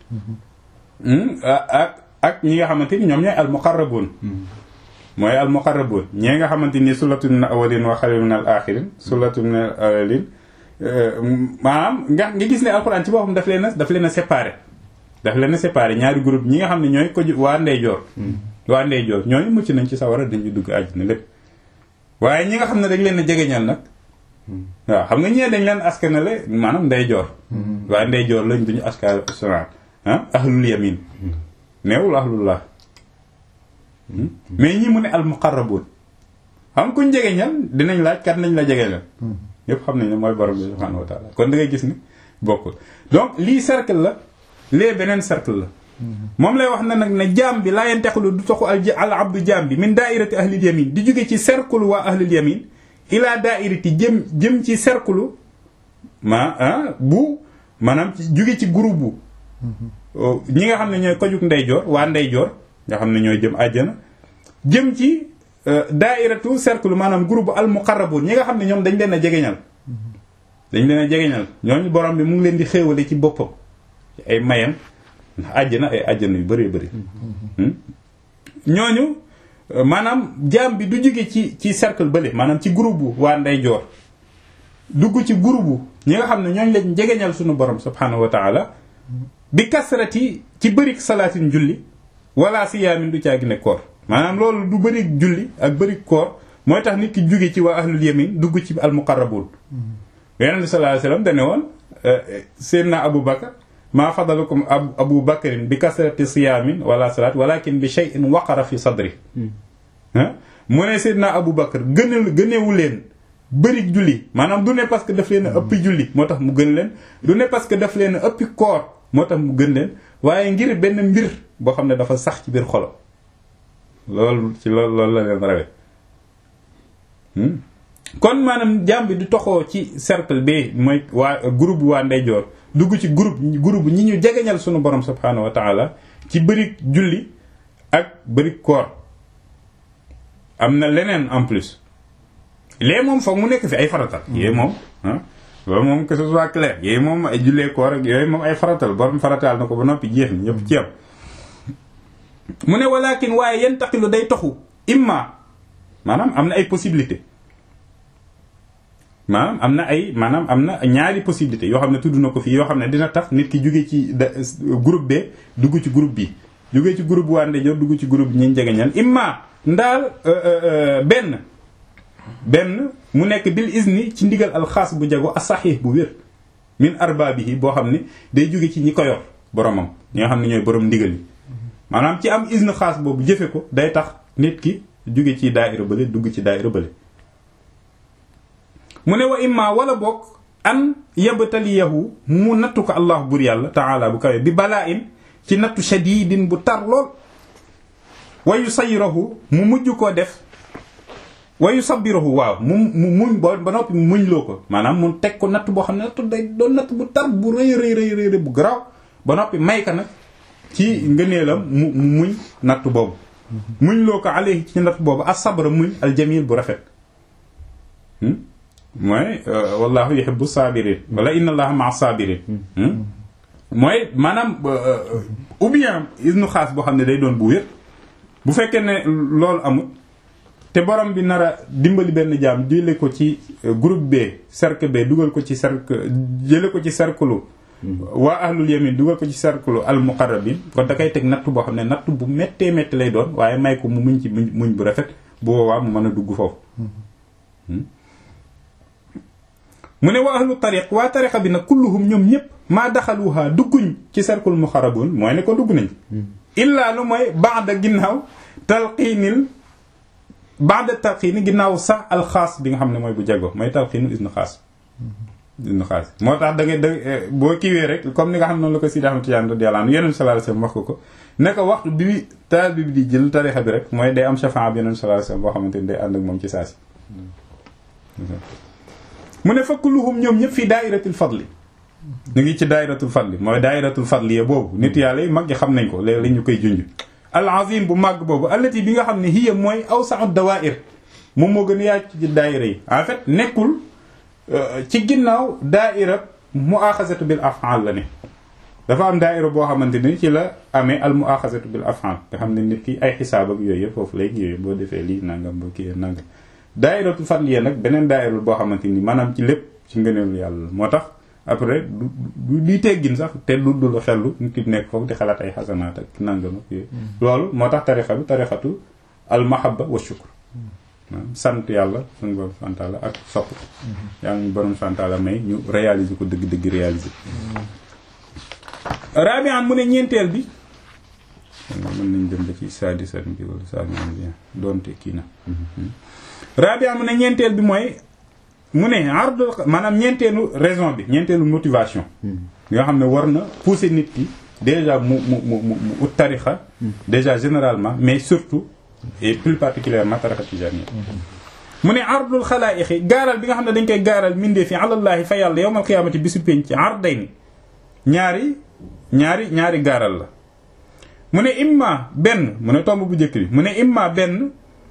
Speaker 1: ak ak ñi nga xamante ni ñoom ñooy al muqarrabun mooy al muqarrabun ñi nga xamante ni sulatu min al awalin wa xalil min al axirin sulatu min al awalin maanaam nga nga gis ne alxuraan ci boppam daf leen a daf leen a séparé daf leen a séparé ñaari groupe ñi nga xam ne ñooy ko waa ndeyjoor waa ndeyjoor ñooñu mucc nañ ci sawara dañu dugg àjjana lépp waaye ñi nga xam ne dañ leen a jegeñal nag waaw xam nga ñee dañ leen askanale maanaam ndeyjoor waa ndeyjoor lañ duñu askan ah ahlul yamin neewul ahlullah mais ñi mu ne al muqarrabun xam kuñ jegeñal dinañ laaj kat nañ la jegeñal ñëpp xam nañ ne mooy borom bi subhanahu wa taala kon da ngay gis ni bokkul donc lii cercle la lee beneen cercle la moom lay wax na nag ne jaam bi laa yantaxilu du taxu al abdu jaam bi min daairati ahlil yamin di jóge ci cercle waa ahlil yamin ila daairati jëm jëm ci cercle ma bu maanaam ci jóge ci groupe bu ñi nga xam ne ñooy kojug ndeyjoor waa ndeyjoor nga xam ne ñooy jëm àjjana jëm ci daairatu cercle maanaam groupe bu al muqarrabun ñi nga xam ne ñoom dañ leen a jegeñal dañ leen a jegeñal ñooñu borom bi mu ngi leen di xéewale ci boppam ci ay mayam ndax àjjana ay àjjana yu bëree bëri ñooñu maanaam jaam bi du jóge ci ci cercle bële maanaam ci groupe bu waa ndeyjoor dugg ci groupe bu ñi nga xam ne ñooñu lañ jegeñal suñu borom subhanahu wa taala bi kasrati ci bërik salaatin julli wala siyaamin du caagi ne koor maanaam loolu du bërik julli ak bërik koor mooy tax nit ki jóge ci waa ahlul yamin dugg ci al muqarrabun yonent bi sallallahu alayhi wasallam dane woon seydna abu bakar maa fadalukum abu bakarin bi kasrati siyaamin wala salaat walakin bi shay'in waqara fi sadri mu ne seydna abu bakar gënal gënewu leen bëri julli maanaam du ne parce que daf leen a ëppi julli moo tax mu gën leen du ne parce que daf leen a ëppi koor moo tax mu gën leen waaye ngir benn mbir boo xam ne dafa sax ci biir xolo loolu ci loolu loolu la leen rawe kon maanaam jaam bi du toxoo ci cercle bi mooy waa groupe waa ndeyjoor dugg ci groupe groupe ñi ñu jegeñal sunu borom subhaanahu wa taala ci bëri julli ak bëri koor am na leneen en plus lee moom foog mu nekk fi ay faratal yooyu moom ah loolu moom que ce soit clair yooyu moom ay jullee koor ak yooyu moom ay faratal borom farataal na ko ba noppi jeex na ñëpp ci am mu ne walakin waaye yantaqilu day toxu imma maanaam am na ay possibilité maanaam am na ay maanaam am na ñaari possibilité yoo xam ne tudd na ko fii yoo xam ne dina tax nit ki jóge ci groupe B dugg ci groupe bi jóge ci groupe waa ndeyjoor dugg ci groupe bi ñuy jegeñal imma ndaal benn benn mu nekk bil izni ci ndigal alxaas bu jago asaxiix bu wér min arbaabihi boo xam ne day jóge ci ñi ko yor boromam ñi nga xam ne ñooy borom ndigal yi maanaam ci am izn xaas boobu jëfe ko day tax nit ki jóge ci daaira bële dugg ci daaira bële mu ne wa imma wala bokk an yabtaliyahu mu nattu ko allah bur yàlla taala bu kawe bi balaa in ci nattu shadidin bu tar lool wa yusayirahu mu mujj koo def wa yusabbirahu waaw mu mu muñ ba ba noppi mu muñ loo ko maanaam mu teg ko natt boo xam ne nattu day doon natt bu tar bu rëy rëy rëy rëy bu garaaw ba noppi may ka nag ci ngëneelam mu muñ natt boobu muñ loo ko alayhi ci natt boobu as-sabra muñ aljamil bu rafet mooy wallahu yuhibbu sabirin wala inna allaha ma'a sabirin mooy maanaam ou bien isnu xaas boo xam ne day doon bu wér bu fekkee ne loolu amul te borom bi nar a dimbali benn jaam jële ko ci groupe B cercle B dugal ko ci cercle jële ko ci cercle waa ahlul yamin dugal ko ci cercle al muqarrabin kon da koy teg natt boo xam ne natt bu méttee métti lay doon waaye may ko mu muñ ci muñ bu rafet bu boobaa mu mën a dugg foofu mu ne waa ahlu tariq waa tariqa bi nag kulluhum ñoom ñëpp maa daxaluha dugguñ ci cercle muqarrabun mooy ne ko dugg nañ illaa lu mooy ba'da ginnaaw talqiinil ba'da talqiini ginnaaw sax alxaas bi nga xam ne mooy bu jago mooy talqiinu isnu xaas isnu xaas moo tax da ngay da boo kiiwee rek comme ni nga xam ne noonu la ko Sidi Ahmad Tijaan radiyallahu anhu Yonent sallallahu alayhi wasallam wax ko ko ne ko waxtu bi taal bi di jël tarixa bi rek mooy day am shafaa bi Yonent sallallahu alayhi wasallam boo xamante ni day ànd ak moom ci saa si mu ne fakk luhum ñoom ñëpp fii daayiratul fadli ñu ngi ci daayiratul fadli mooy daayiratul fadli ya boobu nit yàlla yi mag yi xam nañ ko léeg-léeg ñu koy junj al azim bu màgg boobu allati bi nga xam ne hiya mooy awsa'u dawaa'ir moom moo gën a yaatu ci daayira yi en fait nekkul ci ginnaaw daayira mu'axazatu bil af'al la ne dafa am daayira boo xamante ni ci la amee al mu'axazatu bil af'al nga xam ne nit ki ay xisaab ak yooyu yëpp foofu lay ñëwee boo defee lii nangam boo kii nangam daayiratul fadliya nag beneen daayira boo xamante ni maanaam ci lépp ci ngëneelu yàlla moo tax après du du di teggin sax te du du la xellu nit ki nekk foofu di xalaat ay xasanaat ak nangam ak yooyu loolu moo tax tarixa bi tarixatu al mahabba wa shukr sant yàlla suñu borom santaala ak sopp yaa ngi borom santaala may ñu réaliser ko dëgg dëgg réaliser rabian mu ne ñeenteel bi mën nañ dem ba ci sadisat bi wala sadisat bi doonte kii na rabia mu ne ñeenteel bi mooy mu ne ardul maanaam ñeenteelu raison bi ñeenteelu motivation nga xam ne war na pousser nit ki déjà mu mu mu mu ut tarixa déjà généralement mais surtout et plus particulièrement tarixa tijaniyya mu ne ardul xalaaixi gaaral bi nga xam ne dañ koy gaaral mindee fi alallaahi fa yàlla yowmal qiyaamati bisu penc arday ni ñaari ñaari ñaari gaaral la mu ne imma benn mu ne tomb bu njëkk bi mu ne imma benn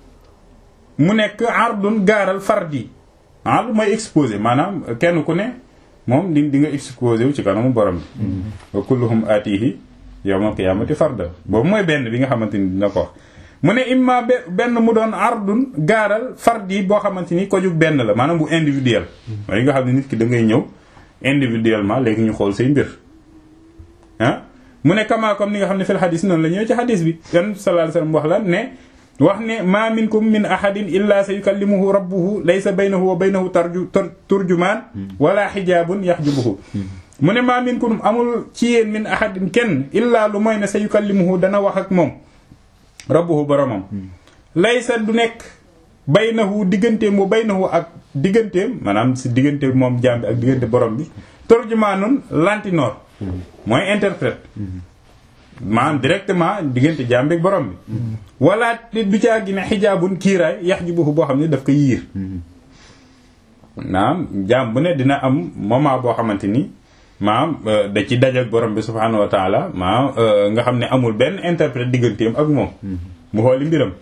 Speaker 1: mu nekk ardun gaaral fardi ard mooy exposé maanaam kenn ku ne moom di di nga exposé wu ci kanamu borom bi wa kulluhum aatihi yawmal qiyaamati farda boobu mooy benn bi nga xamante ni dina ko wax mu ne imma benn mu doon ardun gaaral fardi boo xamante ni ko jug benn la maanaam bu individuel mooy nga xam ne nit ki da ngay ñëw individuellement léegi ñu xool say mbir ah mu ne kama comme ni nga xam ne fil xadis noonu la ñëw ci xadis bi yan sallallahu alayhi wasallam wax la ne wax ne ma minkum min ahadin illa sa yukallimuhu rabbuhu laysa baynahu wa baynahu tarju turjumaan wala xijaabun yaxjubuhu mu ne ma minkum amul ci yéen min ahadin kenn illa lu mooy ne sa yukallimuhu dana wax ak moom rabbuhu boromam laysa du nekk baynahu digganteem wa baynahu ak digganteem maanaam si diggante moom jaam bi ak diggante borom bi turjumaanun lantinoor mooy interprète maanaam directement diggante jaam bi ak borom bi wala du caa gi ne xijaabun kiiraay yaxjubuhu boo xam ne daf ko yiir maanaam jaam bu ne dina am moment boo xamante ni maanaam da ci dajak borom bi subhaanahu wa taala maanaam nga xam ne amul benn interprète digganteem ak moom mu xooli mbiram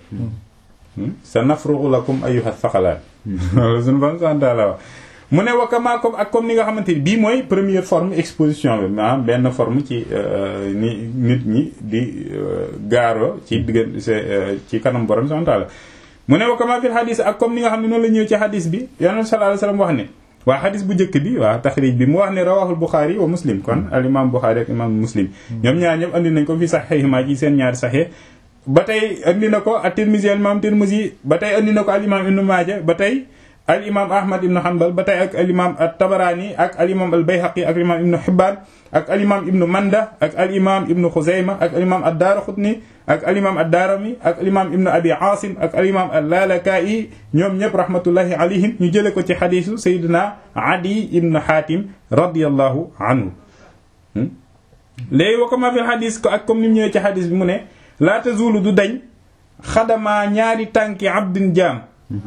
Speaker 1: sa nafrugu lakum ayyuha thaqalaan loolu suñu bon santaala wax mu ne wakkamaa comme ak comme ni nga xamante ni bii mooy première forme exposition bi maanaam benn forme ci ni nit ñi di gaaro ci diggante ci kanam borom subhaanahu wa taala mu ne wakkamaa fil xadis ak comme ni nga xam ne noonu la ñëw ci xadis bi yonent sallallahu alayhi wasallam wax ne waa xadis bu njëkk bi waa taxrij bi mu wax ne rawahul Buxaari wa Muslim kon al imam Buxaari ak imam Muslim ñoom ñaar ñëpp andi nañ ko fi saxiixima ci seen ñaari saxiix ba tey andi na ko at-Tirmizi al imam Tirmizi ba tey andi na ko al imam Ibnu Maaja ba tey al imam Ahmad ibnu Hanbal ba tey ak al imam at-Tabarani ak al imam al Bayhaqi ak al imam Ibnu Hibbaan ak al imam Ibnu Manda ak al imam Ibnu Xuzayma ak al imam ad-Daaraqutni ak al imam ad-Daarimi ak al imam Ibnu Abi Aasim ak al imam al-Lalaka'i ñoom ñëpp rahmatullahi alayhim ñu jële ko ci xadiisu Seydina Adi ibnu Xaatim radiyallahu anhu léegi wa kama fi xadis ko ak comme ni mu ñëwee ci xadis bi mu ne laa tazulu du dañ xadamaa ñaari tànki abdin jaam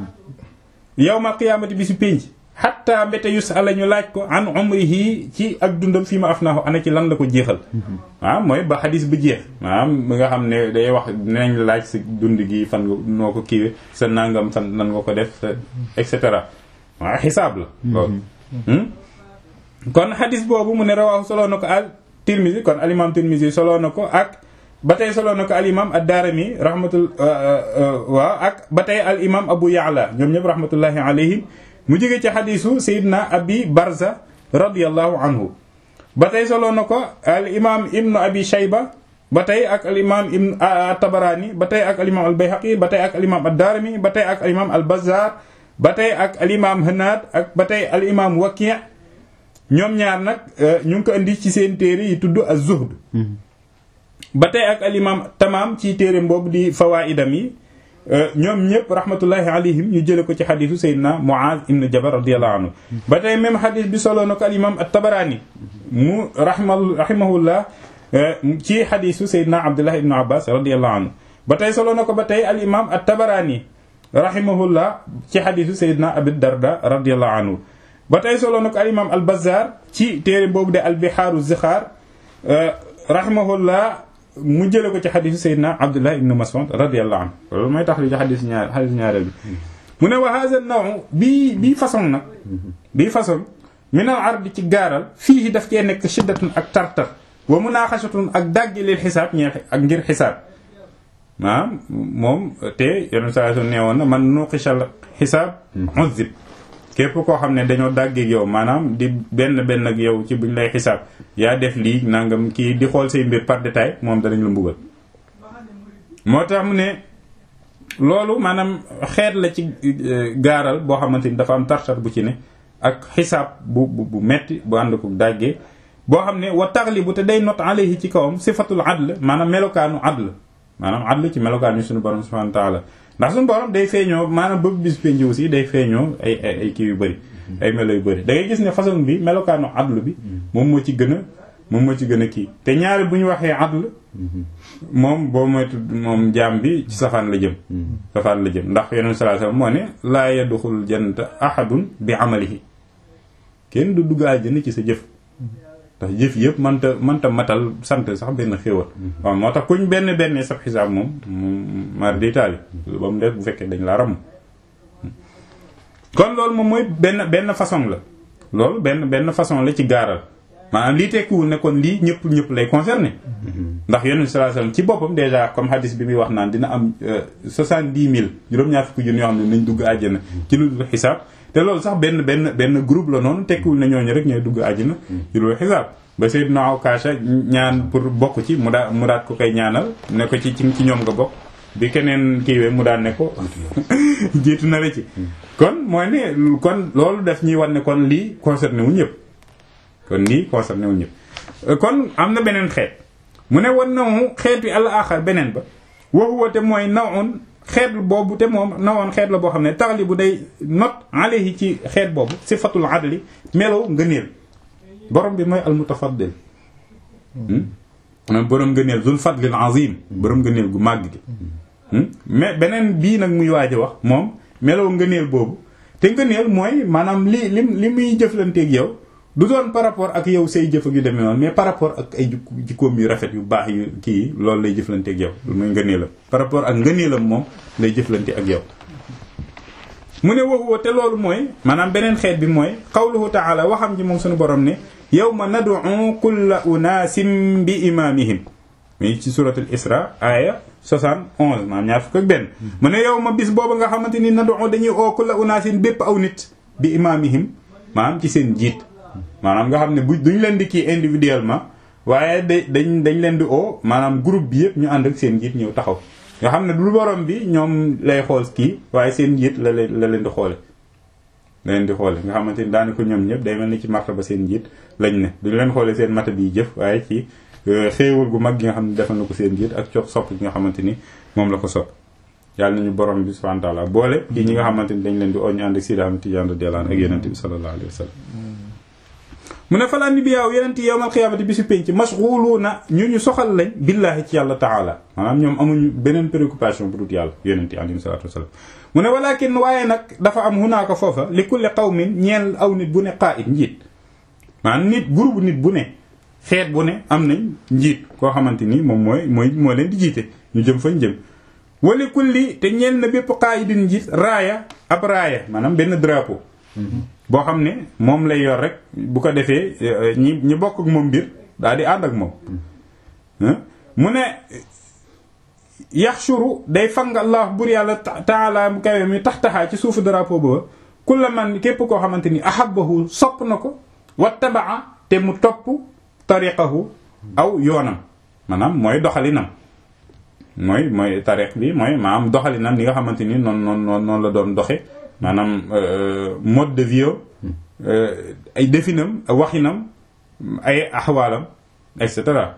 Speaker 1: yawma qiyaamati bi si pénc xatta mbéte yus ala ñu laaj ko an umrihi ci ak dundam fii ma afnaahu ana ci lan la ko jeexal waaw mooy ba xadis ba jeex maanaam nga xam ne day wax dinañ laaj sa dund gi fan nga noo ko kiiwe sa nangam fan nan nga ko def sa et cetera waaw xisaab la loolu kon xadis boobu mu ne rawaahu soloo na ko al tirmisi kon al imam tirmisi soloo na ko ak ba tey soloo na ko al imam ad-daarimi rahmatul waaw ak ba tey al imam abu yaala ñoom ñëpp rahmatullahi alayhim mu jóge ci xadisu sayidna abi barza radiallahu anhu ba tey soloo na ko al imam ibnu abi shayba ba tey ak al imam ibnu tabarani ba tey ak al imam al bayhaqi ba tey ak al imam ad-daarimi ba tey ak al imam al bazzar ba tey ak al imam hanaad ak ba tey al imam waki' ñoom ñaar nag ñu ngi ko indi ci seen téere yi tudd az-zuhd ba tey ak al imam tamaam ci téere boobu di fawaidam yi ñoom ñëpp rahmatullahi alayhim ñu jële ko ci xadisu sayyidina Muaz ibn Jabal radiyallahu anhu ba tey même xadis bi solo na ko al imam at-Tabarani mu rahma rahimahullah ci xadisu sayyidina Abdullah ibn Abbas radiyallahu anhu ba tey solo na ko ba tey al imam at-Tabarani rahimahullah ci xadisu sayyidina Abi Darda radiyallahu anhu ba tey solo na ko al imam al Bazzar ci téere boobu de al Bihaaru Zixaar rahimahullah mu jële ko ci xadisu Seydina Abdullah ibn Mas'ud radiyallahu anhu loolu mooy tax li ci xadis ñaar xadis ñaareel bi mu ne wa hadha an-naw bii bii façon nag bii façon min al ard ci gaaral fii daf cee nekk shiddatun ak tartar wa munaaxashatun ak dàggi lil xisaab ñee ak ngir xisaab maanaam moom te yenn saa su neewoon na man nuqishal xisaab uzib képp koo xam ne dañoo dàggeeg yow maanaam di benn benn ak yow ci buñ lay xisaab yaa def lii nangam kii di xool say mbir par détail moom danañ la mbugal moo tax mu ne loolu maanaam xeet la ci gaaral boo xamante ni dafa am tartar bu ci ne ak xisaab bu bu metti bu ànd ko dàggee boo xam ne wa taxlibu te day not alayhi ci kawam sifatul adl maanaam melokaanu adl maanaam adl ci melokaan yi suñu borom subhanahu wa ta'ala ndax suñu borom day feeñoo maanaam bëgg bis penji aussi day feeñoo ay ay kii yu bëri ay melo yu bëri da ngay gis ne façon bi melokaanu adlu bi moom moo ci gën a moom moo ci gën a kii te ñaari bu ñu waxee adl moom boo moytu moom jaam bi ci safaan la jëm safaan la jëm ndax yeneen sallallahu alayhi wasallam moo ne laa yadxulul jannata ahadun bi amalihi kenn du dugg àjjana ci sa jëf ndax jëf yëpp mënta mënta matal sant sax benn xéewal waaw moo tax kuñ benn benn sab xisaab moom mar di taali ba mu des bu fekkee dañ la ram kon loolu moom mooy benn benn façon la loolu benn benn façon la ci gaaral maanaam lii tekkiwul ne kon lii ñëpp ñëpp lay concerné ndax yonent sallallahu alayhi wasallam ci boppam déjà comme hadis bi muy wax naan dina am soixante-dix mille juróom-ñaar fukki junni yoo xam ne nañ dugg àjjana ci lu dul xisaab te loolu sax benn benn benn groupe la noonu tekkiwul ne ñooñu rek ñooy dugg àjjana ci lu dul xisaab ba Sayyidna Awkaasha ñaan pour bokk ci mu daa mu daat ko koy ñaanal ne ko ci ci ñoom nga bokk bi keneen kiiwee mu daan ne ko jiitu na la ci kon mooy ne kon loolu def ñuy wan ne kon lii concerné wu ñëpp kon lii concerné wu ñëpp kon am na beneen xeet mu ne wan nawu xeet wi àll axar beneen ba waxuwa te mooy nawun xeet boobu te moom nawoon xeet la boo xam ne taxali bu day not alayhi ci xeet boobu sifatul adli melow ngëneel borom bi mooy almutafaddil borom ngëneel zul fadlil azim borom ngëneel gu màgg gi mais beneen bii nag muy waaj a wax moom melow ngëneel boobu te ngëneel mooy maanaam li li li muy jëflanteeg yow du doon par rapport ak yow say jëf ak yu demee noonu mais par rapport ak ay jikkoom yu rafet yu baax yu kii loolu lay jëflanteeg yow loolu mooy ngëneelam par rapport ak ngëneelam moom lay jëflante ak yow mu ne waxuwa te loolu mooy maanaam beneen xeet bi mooy qawluhu taala waxam ji moom suñu borom ne yawma nad'u kulla unaasin bi imaamihim mi ci suratul isra aya 71 maanaam ñaar fukk ak benn mu ne yow ma bis boobu nga xamante ni nad'u dañuy oo kulla unaasin bépp aw nit bi imaamihim maanaam ci seen jiit maanaam nga xam ne bu duñ leen di kii individuellement waaye da dañ dañ leen di oo maanaam groupe bi yëpp ñu ànd ak seen jiit ñëw taxaw nga xam ne du borom bi ñoom lay xool kii waaye seen jiit la leen la leen di xoole la leen di xoole nga xamante ni daanaka ñoom ñëpp day mel ni ci martaba seen jiit lañ ne duñ leen xoole seen mata bi jëf waaye ci xéewal gu mag gi nga xam ne defal na ko seen jiit ak cox sopp gi nga xamante ni moom la ko sopp yàlla nañu borom bi subhanahu wa ta'ala boole ci ñi nga xamante ni dañ leen di oo ñu ànd ak Sidi Ahmed Tidiane radiyallahu anhu ak yonent bi sallallahu alayhi wa sallam mu ne falaa ni bi yaaw yeneen ti yowmal xiyaamati bi si pénc mashghuluuna ñu ñu soxal lañ billaahi ci yàlla taala maanaam ñoom amuñu beneen préoccupation bu dut yàlla yeneen ti alayhi salaatu wasalaam mu ne walakin waaye nag dafa am hunaaka foofa li kulli qawmin ñeel aw nit bu ne qaa'id njiit maanaam nit groupe nit bu ne xeet bu ne am nañ njiit koo xamante ni moom mooy mooy moo leen di jiite ñu jëm fañ jëm wali kulli te ñeel na bépp qaa'idin njiit raaya ab raaya maanaam benn drapeau boo xam ne moom lay yor rek bu ko defee ñi ñi bokk ak moom mbir daal di ànd ak moom mu ne yaxshuru day fang allah bur yàlla taala mu kawe mi tax taxaa ci suufu drapeau booba kulla man képp koo xamante ni ahabbahu sopp na ko wattabaa te mu topp tariqahu aw yoonam maanaam mooy doxalinam mooy mooy tariq bi mooy maanaam doxalinam li nga xamante ni noonu noonu noonu la doon doxe maanaam mode de vie ay definam waxinam ay axwaalam et cetera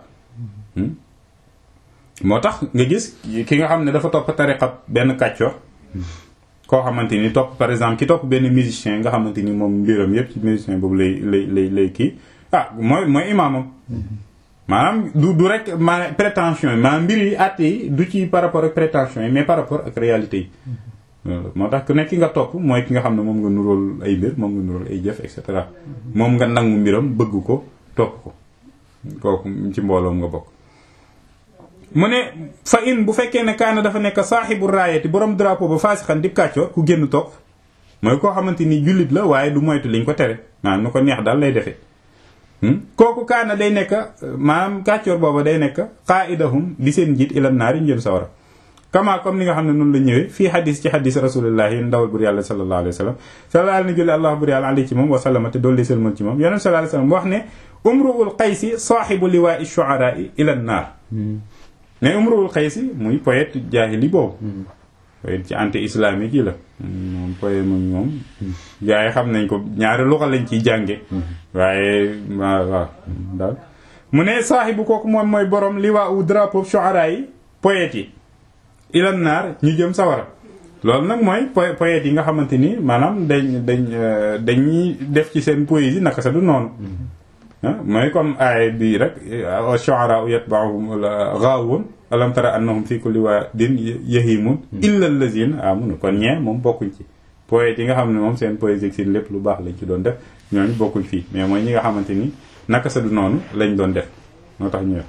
Speaker 1: moo tax nga gis ki nga xam ne dafa topp tariqa benn kàccoor koo xamante ni topp par exemple ki topp benn musicien nga xamante ni moom mbiram yépp ci musicien boobu lay lay lay lay kii ah mooy mooy imaamam maanaam du du rek maanaam prétention yi maanaam mbir yi àtte yi du ci par rapport ak prétention yi mais par rapport ak réalité yi moo tax ku nekk ki nga topp mooy ki nga xam ne moom nga nuróol ay mbir moom nga nuróol ay jëf et cetera moom nga nangu mbiram bëgg ko topp ko kooku ci mbooloom nga bokk mu ne fa in bu fekkee ne kaana dafa nekk saaxibu raayati borom drapeau ba faasixan dib kàccoor ku génn topp mooy koo xamante ni jullit la waaye du moytu liñ ko tere maanaam nu ko neex daal lay defee kooku kaana day nekk maanaam kàccoor booba day nekk qaidahum di seen njiit ila naari njëm sawara kama comme ni nga xam ne noonu la ñëwee fii xadis ci xadis rasulillahi ndawal bur yàlla sallallahu alayhi wa sallam sallallahu alayhi julli allah bur yàlla alayhi ci moom wa sallama te doolu sëlmal ci moom yonent sallallahu alayhi wa sallam wax ne umruul qaysi saaxibu liwaa shu'araa ila naar mais umruul qaysi muy poète jaahili boobu poète ci anti islamique yi la moom poète moom moom gaa yi xam nañ ko ñaari luxa lañ ciy jànge waaye waaw waaw daal mu ne saaxibu kooku moom mooy borom liwaa u drapeau shu'araa yi poète yi ilan naar ñu jëm sawara loolu nag mooy po poètes yi nga xamante ni maanaam dañ dañ dañuy def ci seen poésie naka sa du noonu mooy comme aay bi rek shu'ara yatba'uhum ghaawun alam tara annahum fi kulli wadin yahimun illa allazina amanu kon ñee moom bokkuñ ci poètes yi nga xam ne moom seen poésie seen lépp lu baax lañ ci doon def ñooñu bokkuñ fii mais mooy ñi nga xamante ni naka sa du noonu lañ doon def moo tax ñu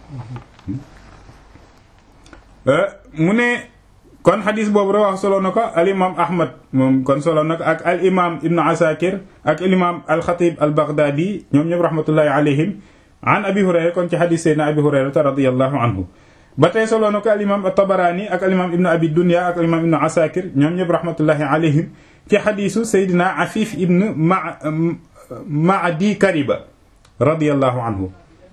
Speaker 1: mu ne kon xadis boobu rawax solo na ko al imam ahmad moom kon solo na ko ak al imam ibnu asakir ak al imam al xatib al baghdadi ñoom ñëpp rahmatullahi alayhim an abi hurayra kon ci xadis seydna abi hurayrata radiallahu anhu ba tey solo na ko al imam at-tabarani ak al imam ibnu abi dunya ak al imam ibnu asakir ñoom ñëpp rahmatullahi alayhim ci xadisu seydna afif ibnu ma maadi kariba radiallahu anhu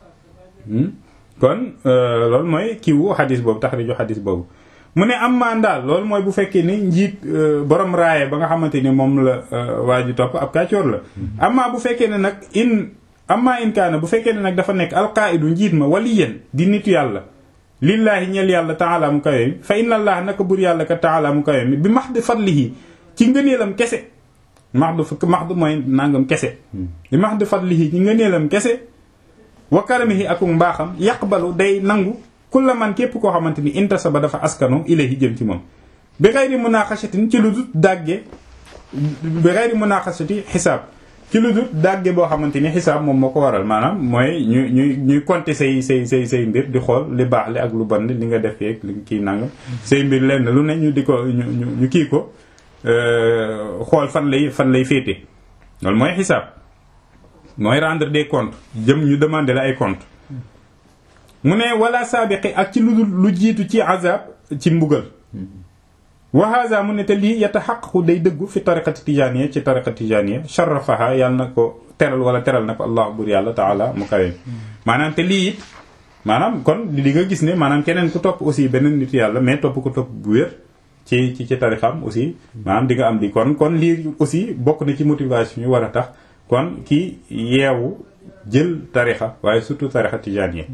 Speaker 1: kon loolu mooy kiiwu xadis boobu taxriju xadis boobu mu ne am maan daal loolu mooy bu fekkee ni njiit borom raaye ba nga xamante ni moom la waa ji topp ab kàccoor la amma bu fekkee ne nag in amma in kaana bu fekkee ne nag dafa nekk alqaidu njiit ma waliyan di nitu yàlla lillaahi ñel yàlla taala mu kawe mi fa inna allah naka bur yàlla ka taala mu kawe mi bi max di fadlihi ci ngëneelam kese max du fukk max du mooy nangam kese bi max di fadlihi ci ngëneelam kese wa karamihi ak mbaaxam yaqbalu day nangu kulla man képp koo xamante ni intasaba dafa askano ilayhi jëm ci moom bi xayri munaqashatin ci lu dul dàgge bi xayri munaqashati xisaab ci lu dul dàgge boo xamante ni xisaab moom moo ko waral maanaam mooy ñu ñuy ñuy compter say say say say mbir di xool li baax li ak lu bon li nga def yeeg li kii nangam say mbir lenn lu ne ñu di ko ñu ñu kii ko xool fan lay fan lay féete loolu mooy xisaab mooy rendre des comptes jëm ñu demander la ay comptes mu ne wala saabiqi ak ci lu lu jiitu ci azab ci mbugal wa haza mu ne te lii yataxaqaqu day dëggu fi tariqati tijaniya ci tariqati tijaniya sharafaha yàlla na ko teral wala teral na ko allah bur yàlla taala mu kawe maanaam te lii it maanaam kon li nga gis ne maanaam keneen ku topp aussi beneen nit yàlla mais topp ko topp bu wér ci ci ci tarixam aussi maanaam di nga am di kon kon lii aussi bokk na ci motivation yu war a tax kon ki yeewu jël tarixa waaye surtout tarixa tijaniya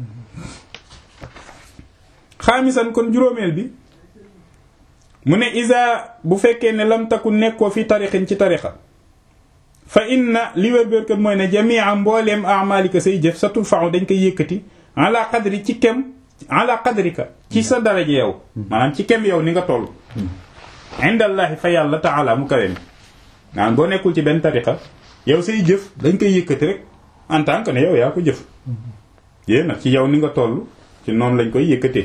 Speaker 1: xaamisan kon juróomeel bi mu ne isa bu fekkee ne lam takku nekkoo fi tarixin ci tarixa fa inna li wér bér kat mooy ne jamia mbooleem amalika say jëf sa turfa'u dañ koy yëkkati ala qadri ci kem ala qadrika ci sa daraja yow maanaam ci kem yow ni nga toll indallahi fa yàlla taala mu kawe mi maanaam boo nekkul ci benn tarixa yow say jëf dañ koy yëkkati rek en tant que ne yow yaa ko jëf yéen nag ci yow ni nga toll ci noonu lañ koy yëkkatee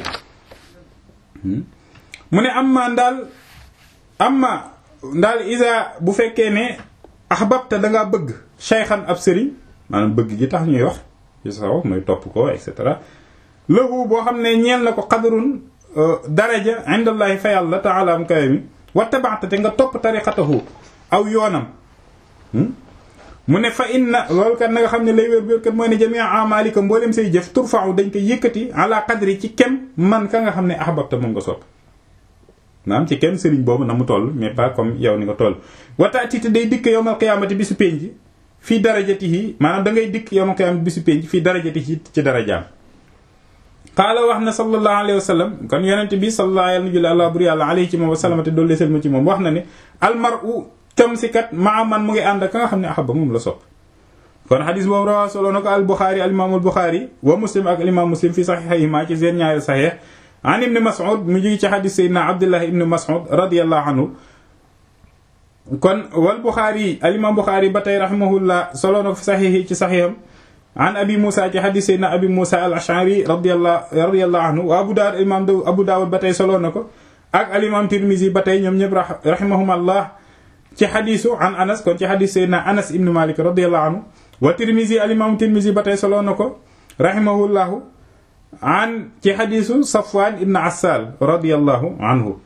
Speaker 1: mu ne am ma ndaal am ma ndaal isa bu fekkee ne ahbabta dangaa bëgg shaykhan ab sëriñ maanaam bëgg gi tax ñuy wax ci sa wax mooy topp ko et cetera lahu boo xam ne ñeel na ko qadrun daraja indallahi fa yàlla taala am kawe mi wattabaxta te nga topp tariqatahu aw yoonam mu ne fa inna loolu kat na nga xam ne lay wér wér kat mooy ne jamia amalika mboolem say jëf turfa'u dañ koy yëkkati ala qadri ci kem man ka nga xam ne ahbabta moom nga sopp maanaam ci kem sëriñ boobu na mu toll mais pas comme yow ni nga toll wataati te day dikk yowmal qiyaamati bi su penc fii darajatihi maanaam da ngay dikk yowmal qiyaamati bi su penc fii darajatihi ci darajaam qaala wax na sallallahu alayhi wa sallam kon yonent bi sallallahu alayhi wa allah bur yàlla alayhi ci moom wa sallamate doolu selma ci moom wax na ne almaru cam si kat maa man mu ngi ànd ak ka nga xam ne ahaba moom la sopp kon xadis boobu rawaa solo na ko al buxaari al imaamul buxaari wa muslim ak al imaam muslim fi saxiixayhima ci seen ñaari saxiix an ibni mas'ud mu jógi ci xadis sayyidina abdullah ibni mas'ud radiyallahu anhu kon wal buxaari al imaam buxaari ba tey rahimahullah solo na ko fi saxiix ci saxiixam an abi Moussa ci xadis Seydina abi Moussa al Ash'ari radiyallahu radiyallahu anhu wa Abu Daawud imaam Abu Daawud ba tey solo na ko ak al imaam Tirmizi ba tey ñoom ñëpp rahimahumallah ci xadisu an Anas kon ci xadis Seydina Anas ibn Malik radiyallahu anhu wa Tirmizi al imaam Tirmizi ba tey solo na ko rahimahullahu an ci xadisu Safwan ibn Assal radiyallahu anhu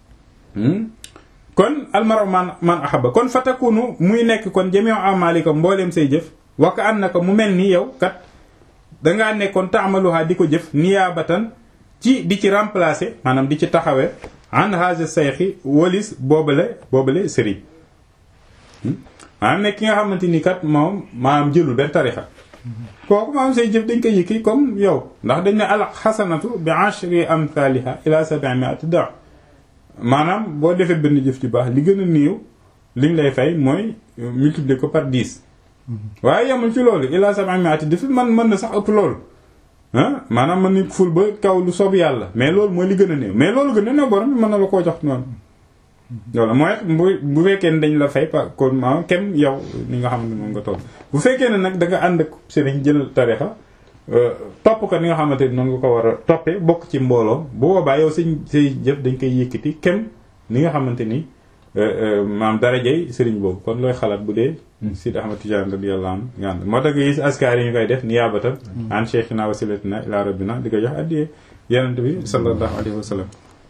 Speaker 1: kon almaru man man ahaba kon fatakunu muy nekk kon jami'u amalika mbooleem say jëf waka an na ko mu mel ni yow kat dangaa nekkoon taamaluha di ko jëf niyaabatan ci di ci remplacer maanaam di ci taxawee an haja sayxi walis boobale boobale sëriñ maanaam nekk ki nga xamante ni kat moom maanaam jëlul benn tarixa kooku maanaam say jëf dañ koy yëkki comme yow ndax dañ ne al xasanatu bi ashri amthaliha ila sab'imi'ati da maanaam boo defee benn jëf ci baax li gën a néew liñ lay fay mooy multiplier ko par 10 waaye yemul ci loolu ila sab'imi'ati def man mën na sax ëpp loolu ah maanaam mën nañ ful ba kaw lu soob yàlla mais loolu mooy li gën a néew mais loolu gën a néew borom bi mën na la koo jox noonu loolu mooy bu bu fekkee ne dañ la fay pa kon ma kem yow ni nga xam ne moom nga toll bu fekkee ne nag da nga ànd ak sëriñ jël tarixa topp ko ni nga xamante ni noonu nga ko war a toppee bokk ci mbooloo bu boobaa yow sëñ say jëf dañ koy yëkkati kem ni nga xamante ni maam darajey sëriñ boobu kon looy xalaat bu dee Sidi Ahmad Tijaan radiyallahu anhu nga ànd moo tax nga gis askar yi ñu koy def niyaabatan an cheikhina wasilatina ila rabbina di ko jox addiyee yonent bi sallallahu alayhi wa sallam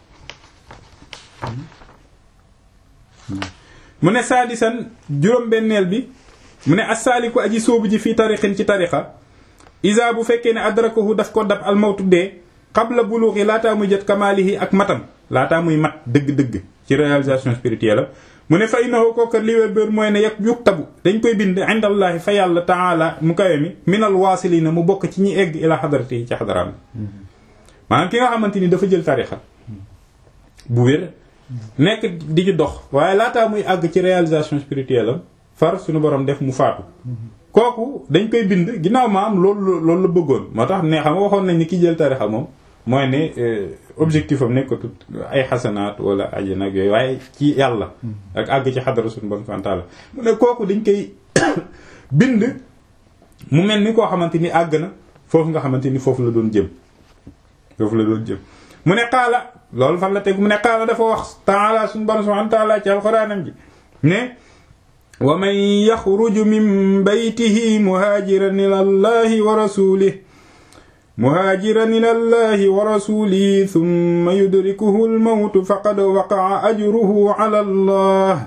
Speaker 1: mu ne saadisan juróom-benneel bi mu ne assaaliku aji sóobu ji fii tariqin ci tariqa isa bu fekkee ne adrakahu daf ko dab almawtu dee qabla buluuxi laataa muy jot kamaalihi ak matam laataa muy mat dëgg-dëgg ci réalisation spirituelle mu ne fa innahu kooka li wér bér mooy ne yag yuktabu dañ koy bind indallahi fa yàlla taala mu kawe mi minal waasilina mu bokk ci ñi egg ila xadarati yi ci xadaraam maanaam ki nga xamante ni dafa jël tarixa bu wér nekk di ci dox waaye laataa muy àgg ci réalisation spirituelle am far suñu borom def mu faatu kooku dañ koy bind ginnaaw ma am loolu loolu la bëggoon moo tax ne xam nga waxoon nañ ni ki jël tarixa moom mooy ne objectif am nekkatut ay xasanaat wala aji nag yooyu waaye ci yàlla ak àgg ci xadara suñu borom subhanahu wa ta'ala mu ne kooku dañ koy bind mu mel ni koo xamante ni àgg na foofu nga xamante ni foofu la doon jëm foofu la doon jëm mu ne xaala loolu fan la teg mu ne xaala dafa wax taala suñu borom subhanahu wa ta'ala ci alxuraanam ji ne wa man yaxruju min baytihi muhaajiran ila allahi wa rasulihi muhaajiran ila allahi wa rasulihi thumma yudrikuhu almawtu faqad waqa'a ajruhu ala allah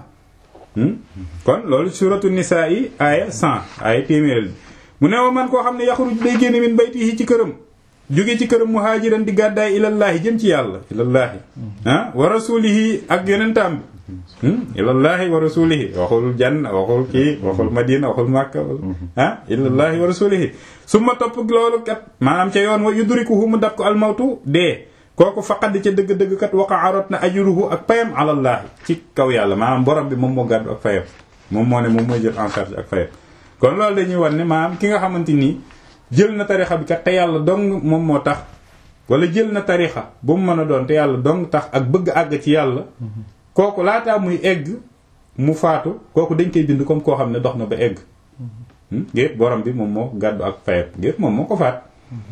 Speaker 1: kon loolu suratu nisaa yi aaya 100 aaya téeméeral bi mu ne wa man koo xam ne yaxruj day génn min baytihi ci këram jóge ci këram muhaajiran di gàddaay ilallaahi jëm ci yàlla ilallaahi ah wa rasulihi ak yonentaam bi ilallaahi wa rasulihi waxul janna waxul kii waxul madina waxul makka ah ilallaahi wa rasulihi su ma topp loolu kat maanaam ca yoon wa yudrikuhu mu dab ko almawtu dee kooku faqad ca dëgg-dëgg kat waqa arot na ajruhu ak payam alallaahi ci kaw yàlla maanaam borom bi moom moo gàddu ak fayam moom moo ne moom mooy jël en charge ak fayam kon loolu dañuy wan ne maanaam ki nga xamante nii jël na tarixa bi kat te yàlla dong moom moo tax wala jël na tarixa bu mu mën a doon te yàlla dong tax ak bëgg àgg ci yàlla kooku laataa muy egg mu faatu kooku dañ koy bind comme koo xam ne dox na ba egg gépp borom bi moom moo gàddu ak fayam gépp moom moo ko faat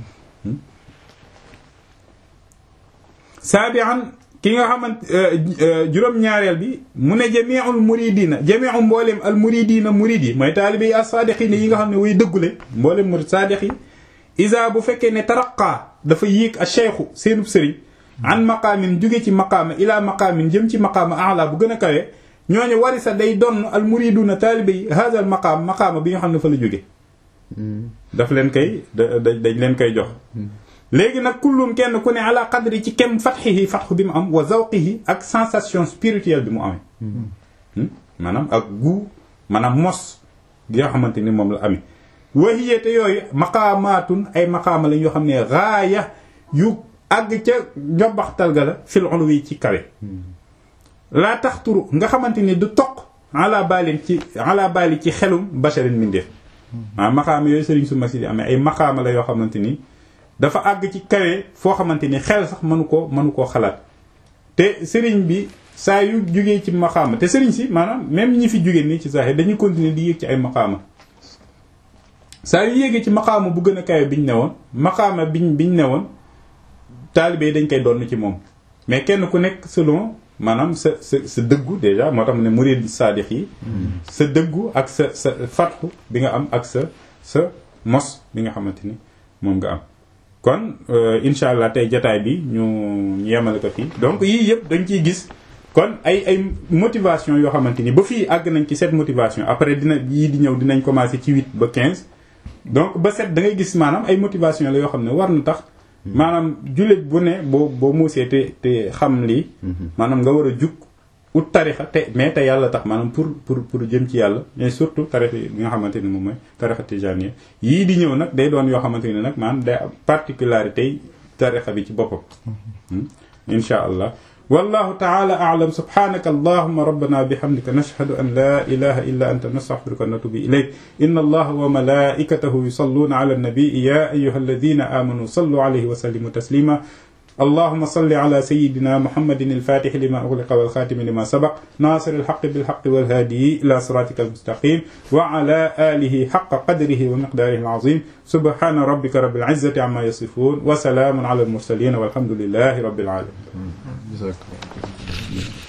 Speaker 1: saabian ki nga xamante juróom-ñaareel bi mu ne jamiul muridina jamiu mbooleem al muridina murid yi mooy taalibe yi as-saadiqina yi nga xam ne way dëggule mbooleem murid saadiq yi isa bu fekkee ne taraqaa dafa yéeg a cheikhu seenub sëriñ an maqaamin jóge ci maqaama ila maqaamin jëm ci maqaama ala bu gën a kawe ñooñu wari sa day donn al muriduna taalibe yi hadal maqaam maqaama bi nga xam ne fa la jóge daf leen koy dañ leen koy jox léegi nag kullum kenn ku ne ala qadri ci kem fatxihi fatxu bi mu am wa zawqihi ak sensation spirituelle bi mu amee maanaam ak gu maanaam mos gi nga xamante ni moom la amee wahiyate yooyu maqaamaatun ay maqaama lañ yoo xam ne raaya yu àgg ca njobaxtal ga la fil ulwi ci kawe laa taxturu nga xamante ni du toq ala balin ci ala bali ci xelum basharin mindeef maanaam maqaama yooyu sëriñ su masi di amee ay maqaama la yoo xamante ni dafa àgg ci kawe foo xamante ni xel sax mënu koo mënu koo xalaat te sëriñ bi saa yu jógee ci maqaama te sëriñ si maanaam même ñi fi jógee nii ci saaxe dañuy continuer di yéeg ci ay maqaama saa yu yéegee ci maqaama bu gën a kawe biñ ne woon maqaama biñ biñ ne woon taalibe yi dañ koy doon ci moom mais kenn ku nekk selon maanaam sa sa sa dëggu déjà moo tax mu ne murid saadix yi sa dëggu ak sa sa fatxu bi nga am ak sa sa mos bi nga xamante ni moom nga am kon incha allah tey jataay bi ñu yemale ko fii donc yii yëpp dañ ciy gis kon ay ay motivation yoo xamante ni ba fii àgg nañ ci cette motivation après dina yii di ñëw dinañ commencer ci huit ba quinze donc ba sept da ngay gis maanaam ay motivation la yoo xam ne war na tax maanaam jullit bu ne boo boo muusee te te xam lii maanaam nga war a jug ut tarixa te mais te yàlla tax maanaam pour pour pour jëm ci yàlla mais surtout tarix yi nga xamante ni moom mooy tarixa tijaaniya yii di ñëw nag day doon yoo xamante ni nag maanaam day am particularité yi tarixa bi ci boppam insha allah wallahu taala a'lam subhanaka allahumma rabbana bihamdika nashhadu an la ilaha illa anta nastaghfiruka wa natubu ilayk inna allaha wa malaikatahu yusalluna ala an-nabi ya ayyuhalladhina amanu sallu alayhi wa sallimu taslima اللهم صل على سيدنا محمد الفاتح لما أغلق والخاتم لما سبق ناصر الحق بالحق والهادي إلى صراطك المستقيم وعلى آله حق قدره ومقداره العظيم سبحان ربك رب العزة عما يصفون وسلام على المرسلين والحمد لله رب العالمين
Speaker 2: جزاك الله